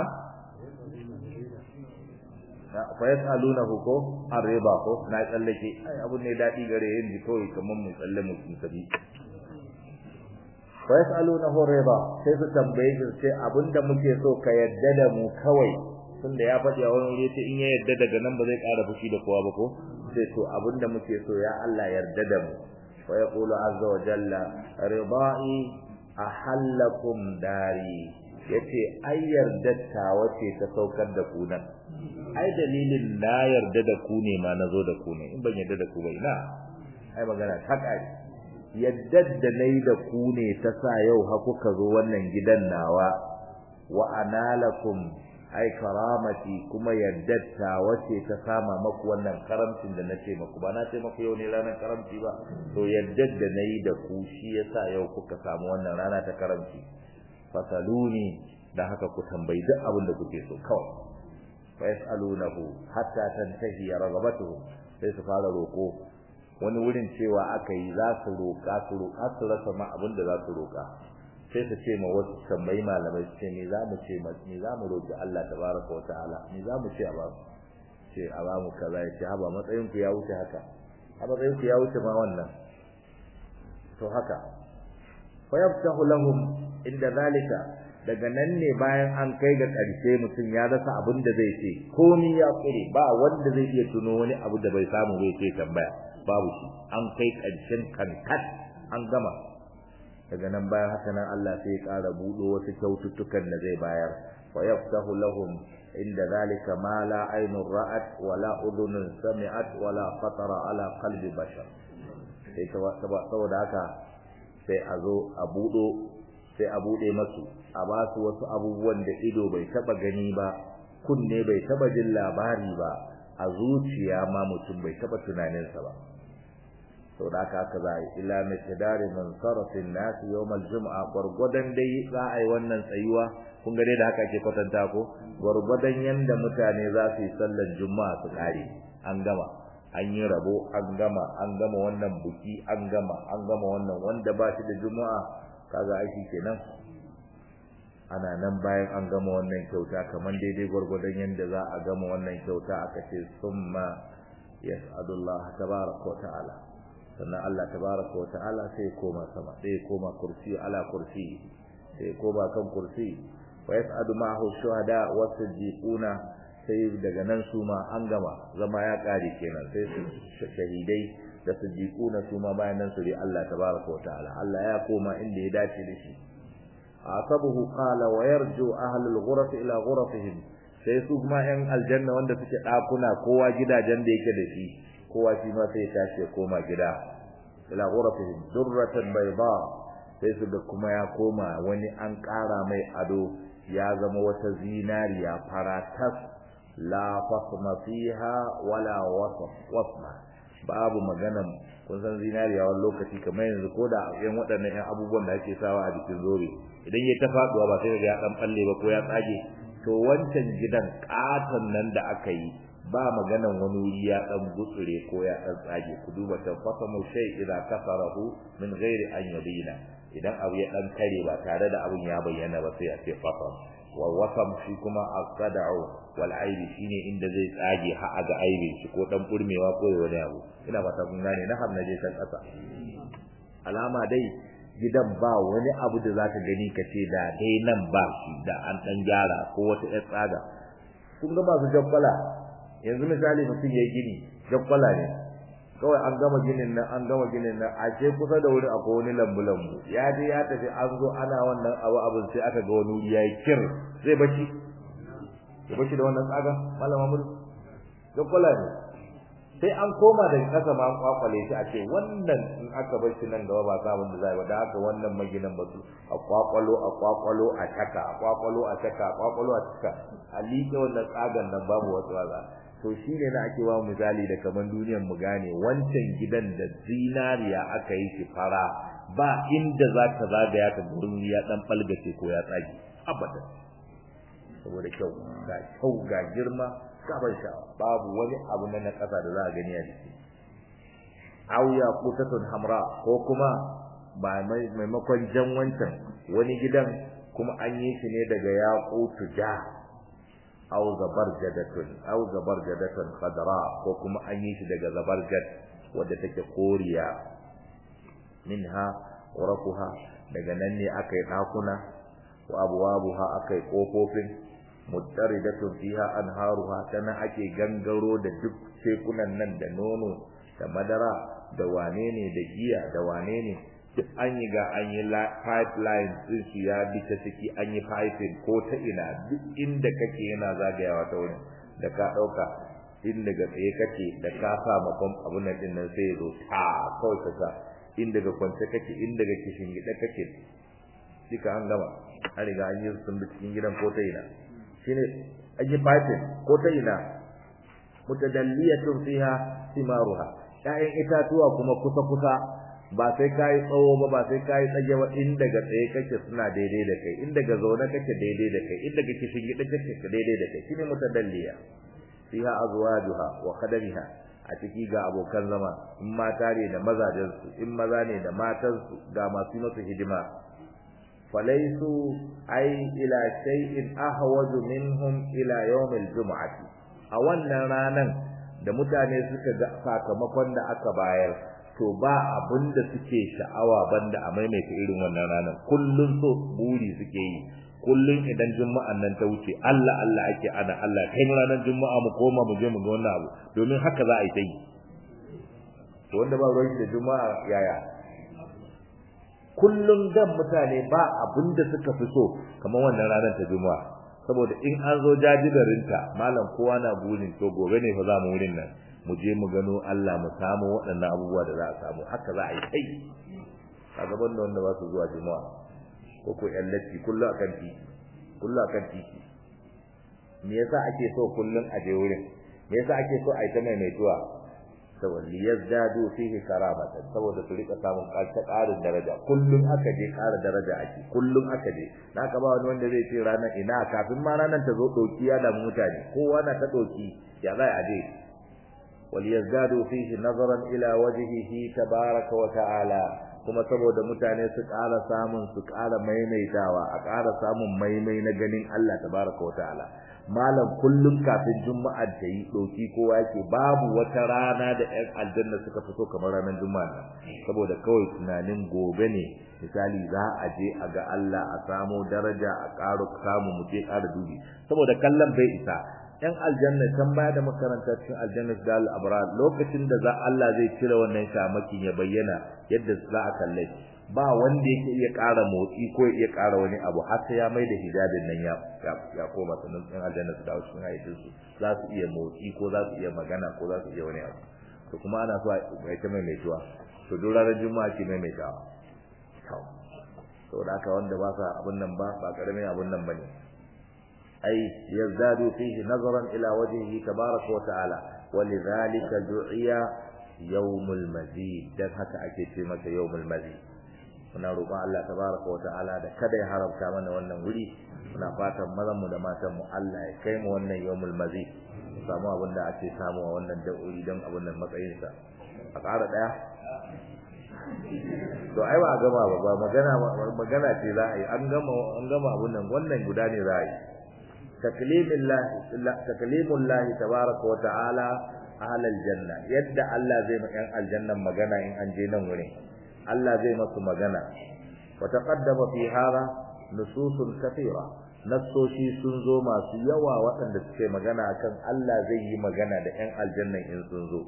fa yasalunahu ko arriba ko na tsallake ai abu ne dadi gare yin ji kawai kaman mu tsalle mu tabi fa yasalunahu riba sai su tambaye shi sai abinda muke so ka yadda da mu kawai tunda ya faɗi a wani wuri sai in ya yarda daga nan ba zai ƙara fushi da kowa ba ko sai to abinda muke so ya Allah yarda da mu wa yaqulu azza wa jalla ridai ahallakum dari yace ai yarda ta wace ta saukar da ku nan ai dalilin na yarda da ku ne ma nazo da ku ne in ban yarda da ku ba ina ai magana ta kai yadda da nayi da ku ne ta sa yau ha kuka zo wannan gidan nawa wa analakum ai karamati kuma yaddatta wace ta sama maku wannan karamcin da nace maku ba na ce maku yau ne ranar karamci ba to yaddar da nayi da ku shi yasa yau kuka samu wannan rana ta karamci fasaluni da haka ku tambayi duk abin da kuke so kawai fa yasalunahu hatta tantahi ragabatuhu sai su fara roko wani wurin cewa aka yi za su roƙa su roƙa su rasa ma abin da za su roƙa sai su ce ma wasu tambayi malamai su ce me za mu ce me za mu roƙi Allah tabaraka wa ta'ala me za mu ce a ba ce a ba mu kaza ya ce haba matsayin ku ya wuce haka a matsayin ku ya wuce ma wannan to haka fa yaftahu lahum inda zalika daga nan ne bayan an kai ga ƙarshe mutum ya rasa abin da zai ce komi ya kure ba wanda zai iya tuno wani abu da bai samu bai ce tambaya babu shi an kai ƙarshen kankat an gama daga nan bayan haka nan Allah sai ya ƙara buɗo wasu kyaututtukan da zai bayar wa yaftahu lahum inda zalika ma la aynun ra'at wa la udhunun sami'at wa la khatara ala qalbi bashar sai saboda haka sai a zo a buɗo sai a buɗe masu a ba su wasu abubuwan da ido bai taba gani ba kunne bai taba jin labari ba a zuciya ma mutum bai taba tunaninsa ba sau da aka aka za a yi ila mitidari man sarrafin nasu yau maljum'a gwargwadon dai za a yi wannan tsayuwa kun ga dai da haka ake kwatanta ko gwargwadon yanda mutane za su yi sallan juma'a su kare an gama an yi rabo an gama an gama wannan buki an gama an gama wannan wanda ba shi da juma'a kaga aiki kenan ana nan bayan an gama wannan kyauta kamar daidai gwargwadon yanda za a gama wannan kyauta aka ce summa yas'adullah tabaraka wa ta'ala sannan Allah tabaraka wa ta'ala sai koma sama sai koma kursi ala kursi sai koma kan kursi wa yas'adu ma'ahu shuhada wa siddiquna sai daga nan su ma an gama zama ya kare kenan sai su shahidai da siddiquna su ma bayan nan su ri Allah tabaraka wa ta'ala Allah ya koma inda ya dace da shi asabuhu qala wa yarju ahlul ghuraf ila ghurafihim sai su kuma yan aljanna wanda suke dakuna kowa gidajen da yake da shi kowa shi ma sai tashi ya koma gida ila ghurafihim durratan bayda sai su ga kuma ya koma wani an ƙara mai ado ya zama wata zinariya faratas la fasma fiha wala wasma babu maganan kun san zinariya wani lokaci kamar yanzu ko da yan waɗannan yan abubuwan da ake sawa a jikin zobe idan ya ta faɗuwa ba sai ga ya ɗan ɓalle ba ko ya tsage to wancan gidan ƙaton nan da aka yi ba maganan wani wuri ya ɗan gutsure ko ya ɗan tsage ku duba ta fasamu shay idan kasarahu min ghairi an yabina idan abu ya ɗan kare ba tare da abun ya bayyana ba sai a ce fasam wa wasam shi kuma as-sad'u wal aibi shine inda zai tsage ha ga aibi shi ko dan burmewa ko wani abu ina fata kun gane na har naje kan kasa alama dai gidan ba wani abu da zaka gani kace da dai nan ba shi da an dan gyara ko wata yar tsaga kun ga masu jabbala yanzu misali mutum yayi gini jabbala ne kawai an gama ginin nan an gama ginin nan a ce kusa da wurin akwai wani lambu lambu ya je ya tafi an zo ana wannan abu abin sai aka ga wani wuri yayi kir zai bashi ya bashi da wannan tsaga malama mun jabbala ne sai an koma daga kasa ma an kwakwale shi a ce wannan in aka bar shi nan gaba ba sabon da zai ba da haka wannan maginan ba su a kwakwalo a kwakwalo a taka a kwakwalo a taka a kwakwalo a taka a liƙe wannan tsagan nan babu wasu waza to shi ne na ake ba misali da kaman duniyar mu gane wancan gidan da zinariya aka yi shi fara ba inda za ka zagaya ka gurin ya dan falgace ko ya tsage abadan saboda kyau ga kyau ga girma gaban sha'awa babu wani abu na ƙasa da za a gani a jiki aw yaqutatun hamra ko kuma ba maimakon jan wancan wani gidan kuma an yi shi ne daga yaqutu ja aw zabarjadatun aw zabarjadatun khadra ko kuma an yi shi daga zabarjad wadda take koriya minha urafuha daga nan ne aka yi ɗakuna wa abwabuha aka yi ƙofofin muttaridatun fiha anharuha tana ake gangaro da duk tekunan nan da nono da madara da wane ne da giya da wane ne duk an yi ga an yi pipeline din su ya bi ta ciki an yi piping ko ta ina duk inda kake yana zagayawa ta wurin da ka dauka in daga tsaye kake da ka sa makon abun nan din nan sai ya zo ta kawai ka sa in daga kwance kake in daga kishin gida kake duka an gama an riga an yi sun bi cikin gidan ko ta ina shine aje fatin ko ta ina mutadalliyatun fiha simaruha ƴaƴan itatuwa kuma kusa kusa ba sai kai tsawo ba ba sai kai tsage ba in daga tsaye kake suna daidai da kai in daga zaune kake daidai da kai in daga kishin gida kake daidai da kai shine mutadalliya fiha azwajuha wa khadamiha a ciki ga abokan zama in mata ne da mazajensu in maza ne da matansu ga masu masu hidima falaisu ai ila shay'in ahwaju minhum ila yawmil jum'ati a wannan ranan da mutane suka ga sakamakon da aka bayar to ba abin da suke sha'awa banda a maimaita irin wannan ranan kullun so buri suke yi kullun idan juma'an nan ta wuce Allah Allah ake ana Allah kai mu ranar juma'a mu koma mu je mu ga wannan abu domin haka za a yi ta yi to wanda ba ruwan da juma'a yaya kullum dan mutane ba abin da suka fi so kamar wannan ranar ta juma'a saboda in an zo jajibarinta malam kowa na burin to gobe ne fa za mu wurin nan mu je mu gano Allah mu samu waɗannan abubuwa da za a samu haka za a yi kai a gaban da wanda ba su zuwa juma'a ko ko yan latti kullu akan titi kullu akan titi me yasa ake so kullun a je wurin me yasa ake so a yi ta maimaituwa saboda liyazdadu fihi karamatan saboda su rika samun ƙarin daraja kullun aka je ƙara daraja ake kullun aka je na ka ba wani wanda zai ce ranar ina kafin ma ranar ta zo doki ya damu mutane kowa na ta doki ya zai aje wal yazdadu fihi nazaran ila wajhihi tabaraka wa ta'ala kuma saboda mutane su ƙara samun su ƙara maimaitawa a ƙara samun maimai na ganin Allah tabaraka wa ta'ala malam kullum kafin juma'a ta yi doki kowa yake babu wata rana da ƴan aljanna suka fito kamar ranar juma'a saboda kawai tunanin gobe ne misali za a je a ga Allah a samu daraja a ƙara samu mu je ƙara dubi saboda kallon bai isa ƴan aljanna can baya da makaranta cikin aljanna da al-abrar lokacin da za Allah zai cire wannan shamakin ya bayyana yadda za a kalle ba wanda yake iya ƙara motsi ko ya iya ƙara wani abu har sai ya mai da hijabin nan ya ya koma sanan ɗan aljanna su dawo cikin hayyacin su za su iya motsi ko za su iya magana ko za su iya wani abu to kuma ana so a ta maimaituwa to duk ranar juma'a ke maimaitawa saboda haka wanda ba sa abun nan ba ba karamin abun nan bane ai yazdadu fihi nazaran ila wajhihi tabaraka wa ta'ala walidhalika du'iya yawmul mazid dan haka ake ce masa yawmul mazid muna roƙon Allah tabaraka wa ta'ala da kada ya haramta mana wannan wuri muna fatan mazan mu da matan mu Allah ya kai mu wannan yawmul mazid samu abin da ake samu a wannan da'uri don abin nan matsayin sa a ƙara daya to ai ba a gama ba ba magana magana ce za a yi an gama an gama abin nan wannan guda ne za a yi taklimillah taklimullah tabaraka wa ta'ala ahlal janna yadda Allah zai ma yan aljannan magana in an je nan wurin Allah zai masu magana wa taqaddama fi hada nususun kathira nassoshi sun zo masu yawa waɗanda suke magana akan Allah zai yi magana da ƴan aljannan in sun zo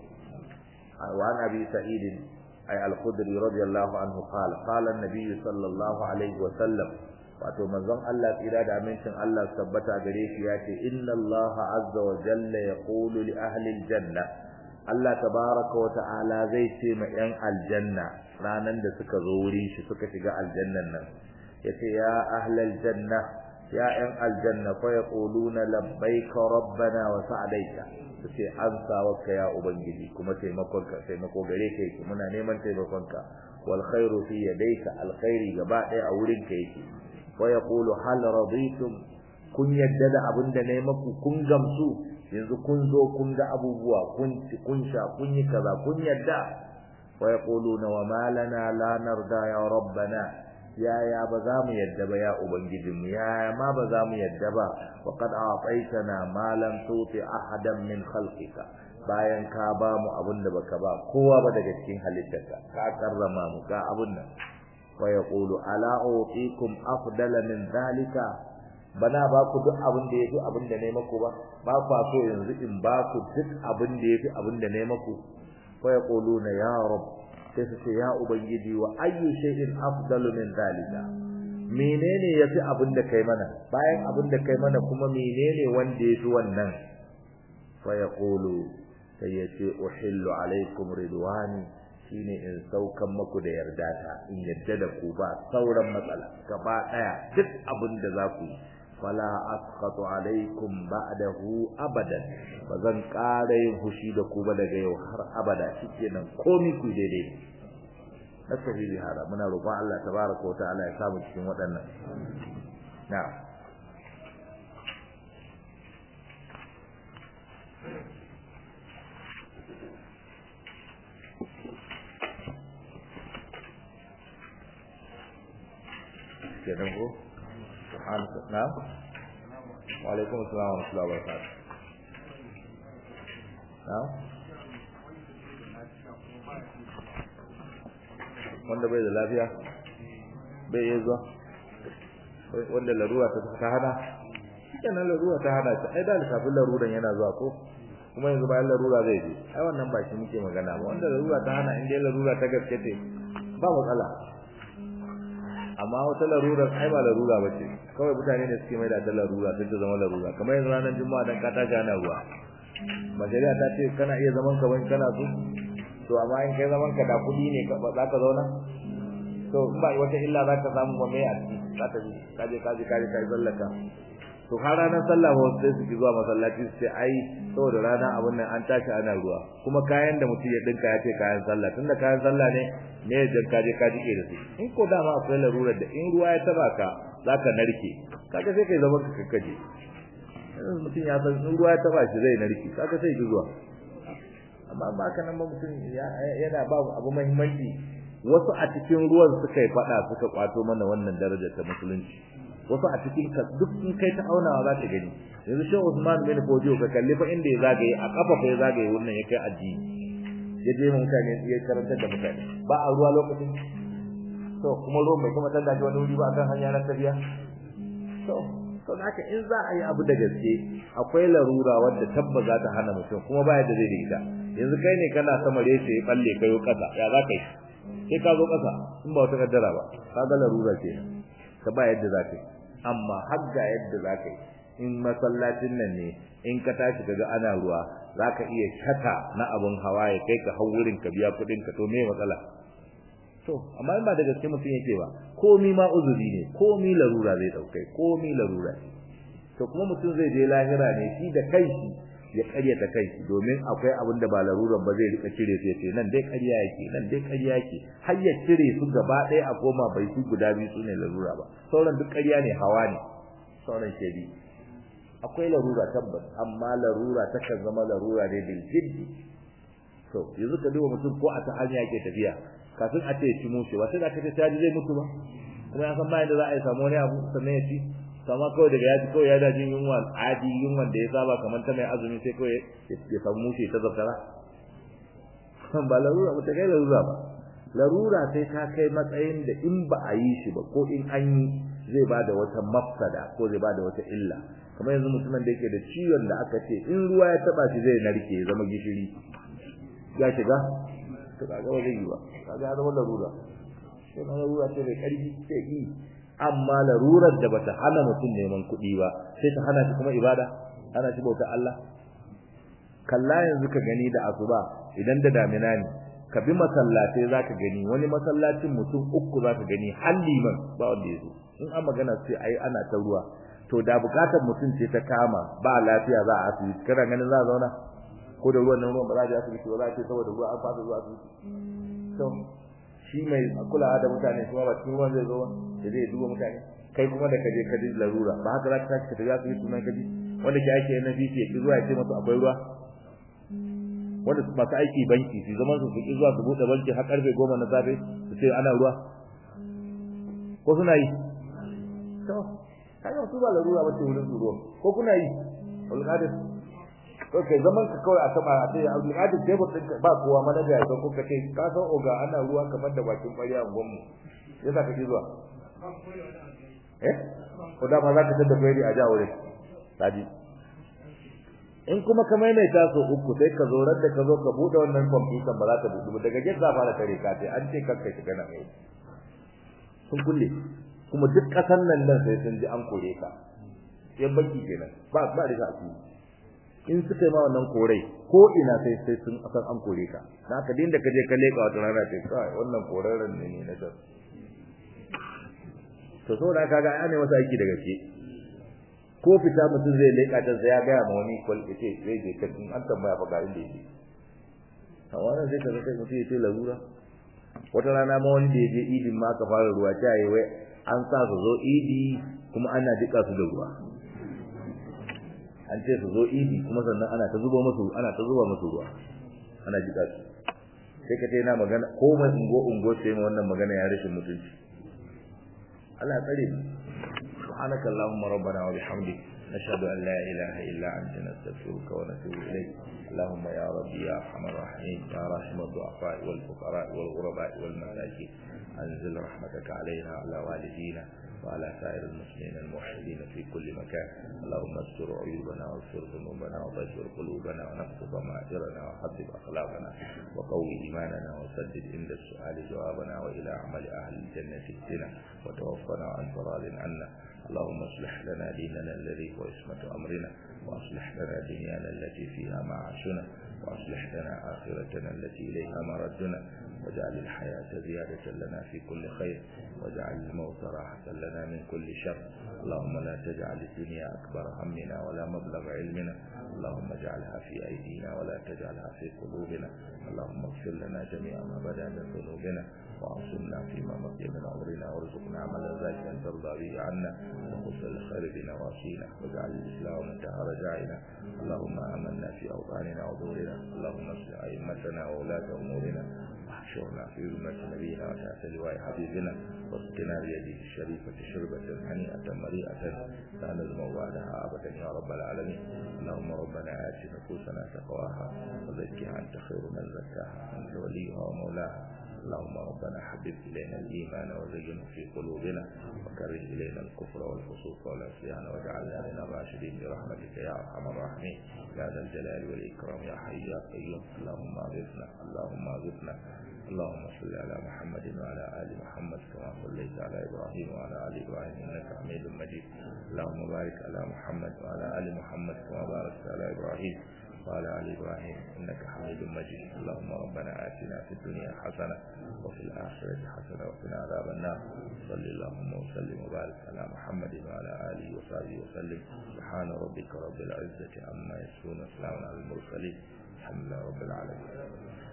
wa an abi sa'id ay al-khudri radiyallahu anhu qala qala an-nabiy sallallahu alaihi wa sallam wato manzon Allah tsira da amincin Allah tabbata gare shi ya ce inna Allah azza wa jalla yaqulu li ahli al-janna Allah tabaraka wa ta'ala zai ce ma ƴan aljanna ranan da suka zo wurin shi suka shiga aljannan nan yace ya ahlal janna ya ƴan aljanna fa yaquluna labbaika rabbana wa sa'daika yace an sawaka ya ubangiji kuma taimakonka taimako gare ka yake muna neman taimakonka wal khairu fi yadayka al khairi gaba ɗaya a wurin ka yake fa yaqulu hal raditum kun yadda da abin da nayi maku kun gamsu yanzu kun zo kun ga abubuwa kun ci kun sha kun yi kaza kun yadda wa yaquluna wa ma lana la narda ya rabbana ya ya ba za mu yadda ba ya ubangijin mu ya ma ba za mu yadda ba wa qad a'taytana ma lam tuti ahadan min khalqika bayan ka ba mu abin da baka ba kowa ba daga cikin halittarka ka karrama mu ka abun nan wa yaqulu ala utikum afdala min zalika bana ba ku duk abin da yafi abin da ne maku ba ba ku so yanzu in ba ku duk abin da yafi abin da ne maku fa yaquluna ya rabb sai su ce ya ubangiji wa ayyu shay'in afdalu min zalika menene yafi abin da kai mana bayan abin da kai mana kuma menene wanda yafi wannan fa yaqulu sai ya ce uhillu alaikum ridwani shine in saukan maku da yarda ta in yadda da ku ba sauran matsala gaba daya duk abin da za ku yi fala asqatu alaikum ba'dahu abadan bazan ƙara yin fushi da ku ba daga yau har abada shikenan komai ku daidai nasabi bi hada muna roƙon Allah tabaraka wa ta'ala ya samu cikin waɗannan na'am kenan ko subhanaka na'am wa alaikum assalam wa rahmatullahi wa barakatuh na'am wanda bai da lafiya bai yi zuwa wanda larura ta ta hana kenan larura ta hana ta ai da kafin laruran yana zuwa ko kuma yanzu bayan larura zai je ai wannan ba shi muke magana ba wanda larura ta hana in dai larura ta gaske ce ba matsala amma wata larurar ai ba larura ba ce kawai mutane ne suke mai da larura sai ta zama larura kamar yanzu ranar juma'a dan ka tashi ana ruwa majaliya ta ce kana iya zaman ka wani kana so to amma in kai zaman ka da kudi ne ka za ka zauna to in ba wata illa za ka samu ba mai a ciki za ka ji ka je ka je ka je ka yi sallaka to har ranar sallah ba sai su ki zuwa masallaci su ce ai saboda rana abun nan an tashi ana ruwa kuma kayan da mutum ya dinka ya ce kayan sallah tunda kayan sallah ne me ya jan kaje ka jike da su in ko dama akwai larurar da in ruwa ya taba ka zaka narke kaga sai kai zaman ka kakkaje mutum ya san in ruwa ya taba shi zai narke kaga sai ki zuwa amma ba ka nan ba mutum yana ba abu muhimmanci wasu a cikin ruwan suka yi fada suka kwato mana wannan darajar ta musulunci wasu a cikin ka duk in kai ta aunawa za ta gani yanzu shi Usman bin Fodio ka kalli fa inda ya zagaye a kafa fa ya zagaye wannan ya kai addini ya je mutane ya karantar da mutane ba a ruwa lokacin to kuma ruwan bai kuma tanda wani wuri ba akan hanya na tafiya to to haka in za a yi abu da gaske akwai larura wadda tabba za ta hana mutum kuma ba yadda zai da ita yanzu kai ne kana sama reshe ya balle kayo kasa ya za ka yi sai ka zo kasa in ba wata kaddara ba ka ga larura ce ka ba yadda za ka yi amma har ga yadda za ka yi in masallacin nan ne in ka tashi kaga ana ruwa za ka iya shata na abin hawa ya kai ka hau wurin ka biya kuɗin ka to me matsala to amma in ba da gaske mutum yake ba komi ma uzuri ne komi larura zai dauke komi larura ne to kuma mutum zai je lahira ne shi da kai shi ya karyata kai domin akwai abin da ba laruran ba zai rika cire su yace nan dai ƙarya yake nan dai ƙarya yake har ya cire su gaba ɗaya a koma bai su guda biyu su ne larura ba sauran duk ƙarya ne hawa ne sauran shedi akwai larura tabbas amma larura takan zama larura ne bil jiddi to yanzu ka duba mutum ko a ta hanya yake tafiya kafin a ce ci musu ba sai da kace ta zai mutu ba kuma ya san bayan da za a yi samu wani abu sannan ya ci sama kawai daga ya ci kawai ya daji yunwa adi yunwan da ya saba kamar ta mai azumi sai kawai ya samu mushi ta zartara ba larura ba ta kai larura ba larura sai ta kai matsayin da in ba a yi shi ba ko in an yi zai ba da wata mafsada ko zai ba da wata illa kamar yanzu mutumin da yake da ciwon da aka ce in ruwa ya taba shi zai narke ya zama gishiri ya shiga to kaga ba zai yi ba kaga ya zama larura sai na larura ce mai karfi sai yi amma larurar da bata hana mutum neman kuɗi ba sai ta hana shi kuma ibada hana shi bauta Allah kalla yanzu ka gani da asuba idan da damina ne ka bi masallatai zaka gani wani masallacin mutum uku zaka gani har liman ba wanda ya zo in an magana sai ai ana ta ruwa to da bukatar mutum ce ta kama ba lafiya za a asibiti kana ganin za a zauna ko da ruwan nan ruwan ba za a je asibiti ba za a ce saboda ruwa an fasa zuwa asibiti to shi mai kula da mutane kuma ba cikin ruwan zai zo ba da zai duba mutane kai kuma da kaje ka ji larura ba haka za ka tashi ka tafi asibiti sunan kaji wanda ke aiki na bici ya ki zuwa ya ce masa akwai ruwa wanda masu aiki banki su zaman su ki zuwa su buɗe banki har karfe goma na safe su ce ana ruwa ko suna yi to kaga su ba larura ba ce wurin su ruwa ko kuna yi ulqadir ko kai zaman ka kawai a sama a ce ulqadir table din ba kowa manaja ya ko ka ce ka san oga ana ruwa kamar da bakin ƙwarya a gwammu yasa ka ji zuwa eh ko da ma za ka tada bayani a ja wurin kaji in kuma ka maimaita so uku sai ka zo da ka zo ka bude wannan kwamfutar ba za ta buɗe daga gate za fara tare ka ce an ce kanka shiga nan ne sun kulle kuma duk ƙasar nan nan sai sun ji an kore ka yan baki kenan ba ba da ka in suka yi ma wannan korai ko ina sai sai sun san an kore ka na ka dinda ka je ka leka wata rana ce kai wannan korarren ne ne na tas to saboda kaga ai ne masa aiki da gaske ko fita mutum zai leka ta sai ya ga ma wani kwal yace zai je kan an tambaya fa ga inda yake a wannan sai ka ga kai mutum yace larura wata rana ma wani da ya je idin ma ka fara ruwa ta yi wai an sa su zo idi kuma ana jika su da ruwa an ce su zo idi kuma sannan ana ta zuba musu ana ta zuba musu ruwa ana jika su sai ka ce na magana ko mai ungo ungo sai mu wannan magana ya rashin mutunci Allah tsare mu subhanaka allahumma rabbana wa bihamdik nashhadu an la ilaha illa anta nastaghfiruka wa natubu ilayk اللهم يا ربي يا ارحم الراحمين يا راحم الضعفاء والفقراء والغرباء والمساكين انزل رحمتك علينا وعلى والدينا وعلى سائر المسلمين الموحدين في كل مكان اللهم استر عيوبنا واغفر ذنوبنا وطهر قلوبنا ونقض ضمائرنا وحبب اخلاقنا وقوي ايماننا وسدد عند السؤال جوابنا والى عمل اهل الجنه اهدنا وتوفنا عن راض عنا اللهم اصلح لنا ديننا الذي هو عصمه امرنا واصلح لنا دنيانا التي فيها معاشنا واصلح لنا اخرتنا التي اليها مردنا واجعل الحياة زيادة لنا في كل خير واجعل الموت راحة لنا من كل شر اللهم لا تجعل الدنيا أكبر همنا ولا مبلغ علمنا اللهم اجعلها في أيدينا ولا تجعلها في قلوبنا اللهم اغفر لنا جميع ما بدا من ذنوبنا وعصمنا فيما بقي من عمرنا وارزقنا عملا ذاكرا ترضى به عنا وخذ الخير بنواصينا واجعل الإسلام منتهى رجائنا اللهم آمنا في أوطاننا وظهورنا اللهم اصلح أئمتنا وولاة أمورنا واحشرنا في ذمة نبينا وتحت لواء حبيبنا واسقنا بيده الشريفة شربة هنيئة مريئة لا نزمع بعدها أبدا يا رب العالمين اللهم ربنا آت نفوسنا تقواها وزكها أنت خير من زكاها أنت وليها ومولاها اللهم ربنا حبب إلينا الإيمان وزينه في قلوبنا وكره إلينا الكفر والفسوق والعصيان واجعلنا من الراشدين برحمتك يا أرحم الراحمين يا ذا الجلال والإكرام يا حي يا قيوم اللهم أغثنا اللهم أغثنا اللهم صل على محمد وعلى آل محمد كما صليت على إبراهيم وعلى آل إبراهيم إنك حميد مجيد اللهم بارك على محمد وعلى آل محمد كما باركت على إبراهيم وعلى آل إبراهيم إنك حميد مجيد اللهم ربنا آتنا في الدنيا حسنة وفي الآخرة حسنة وقنا عذاب النار صل اللهم وسلم وبارك على محمد وعلى آله وصحبه وسلم سبحان ربك رب العزة عما يصفون وسلام على المرسلين الحمد لله رب العالمين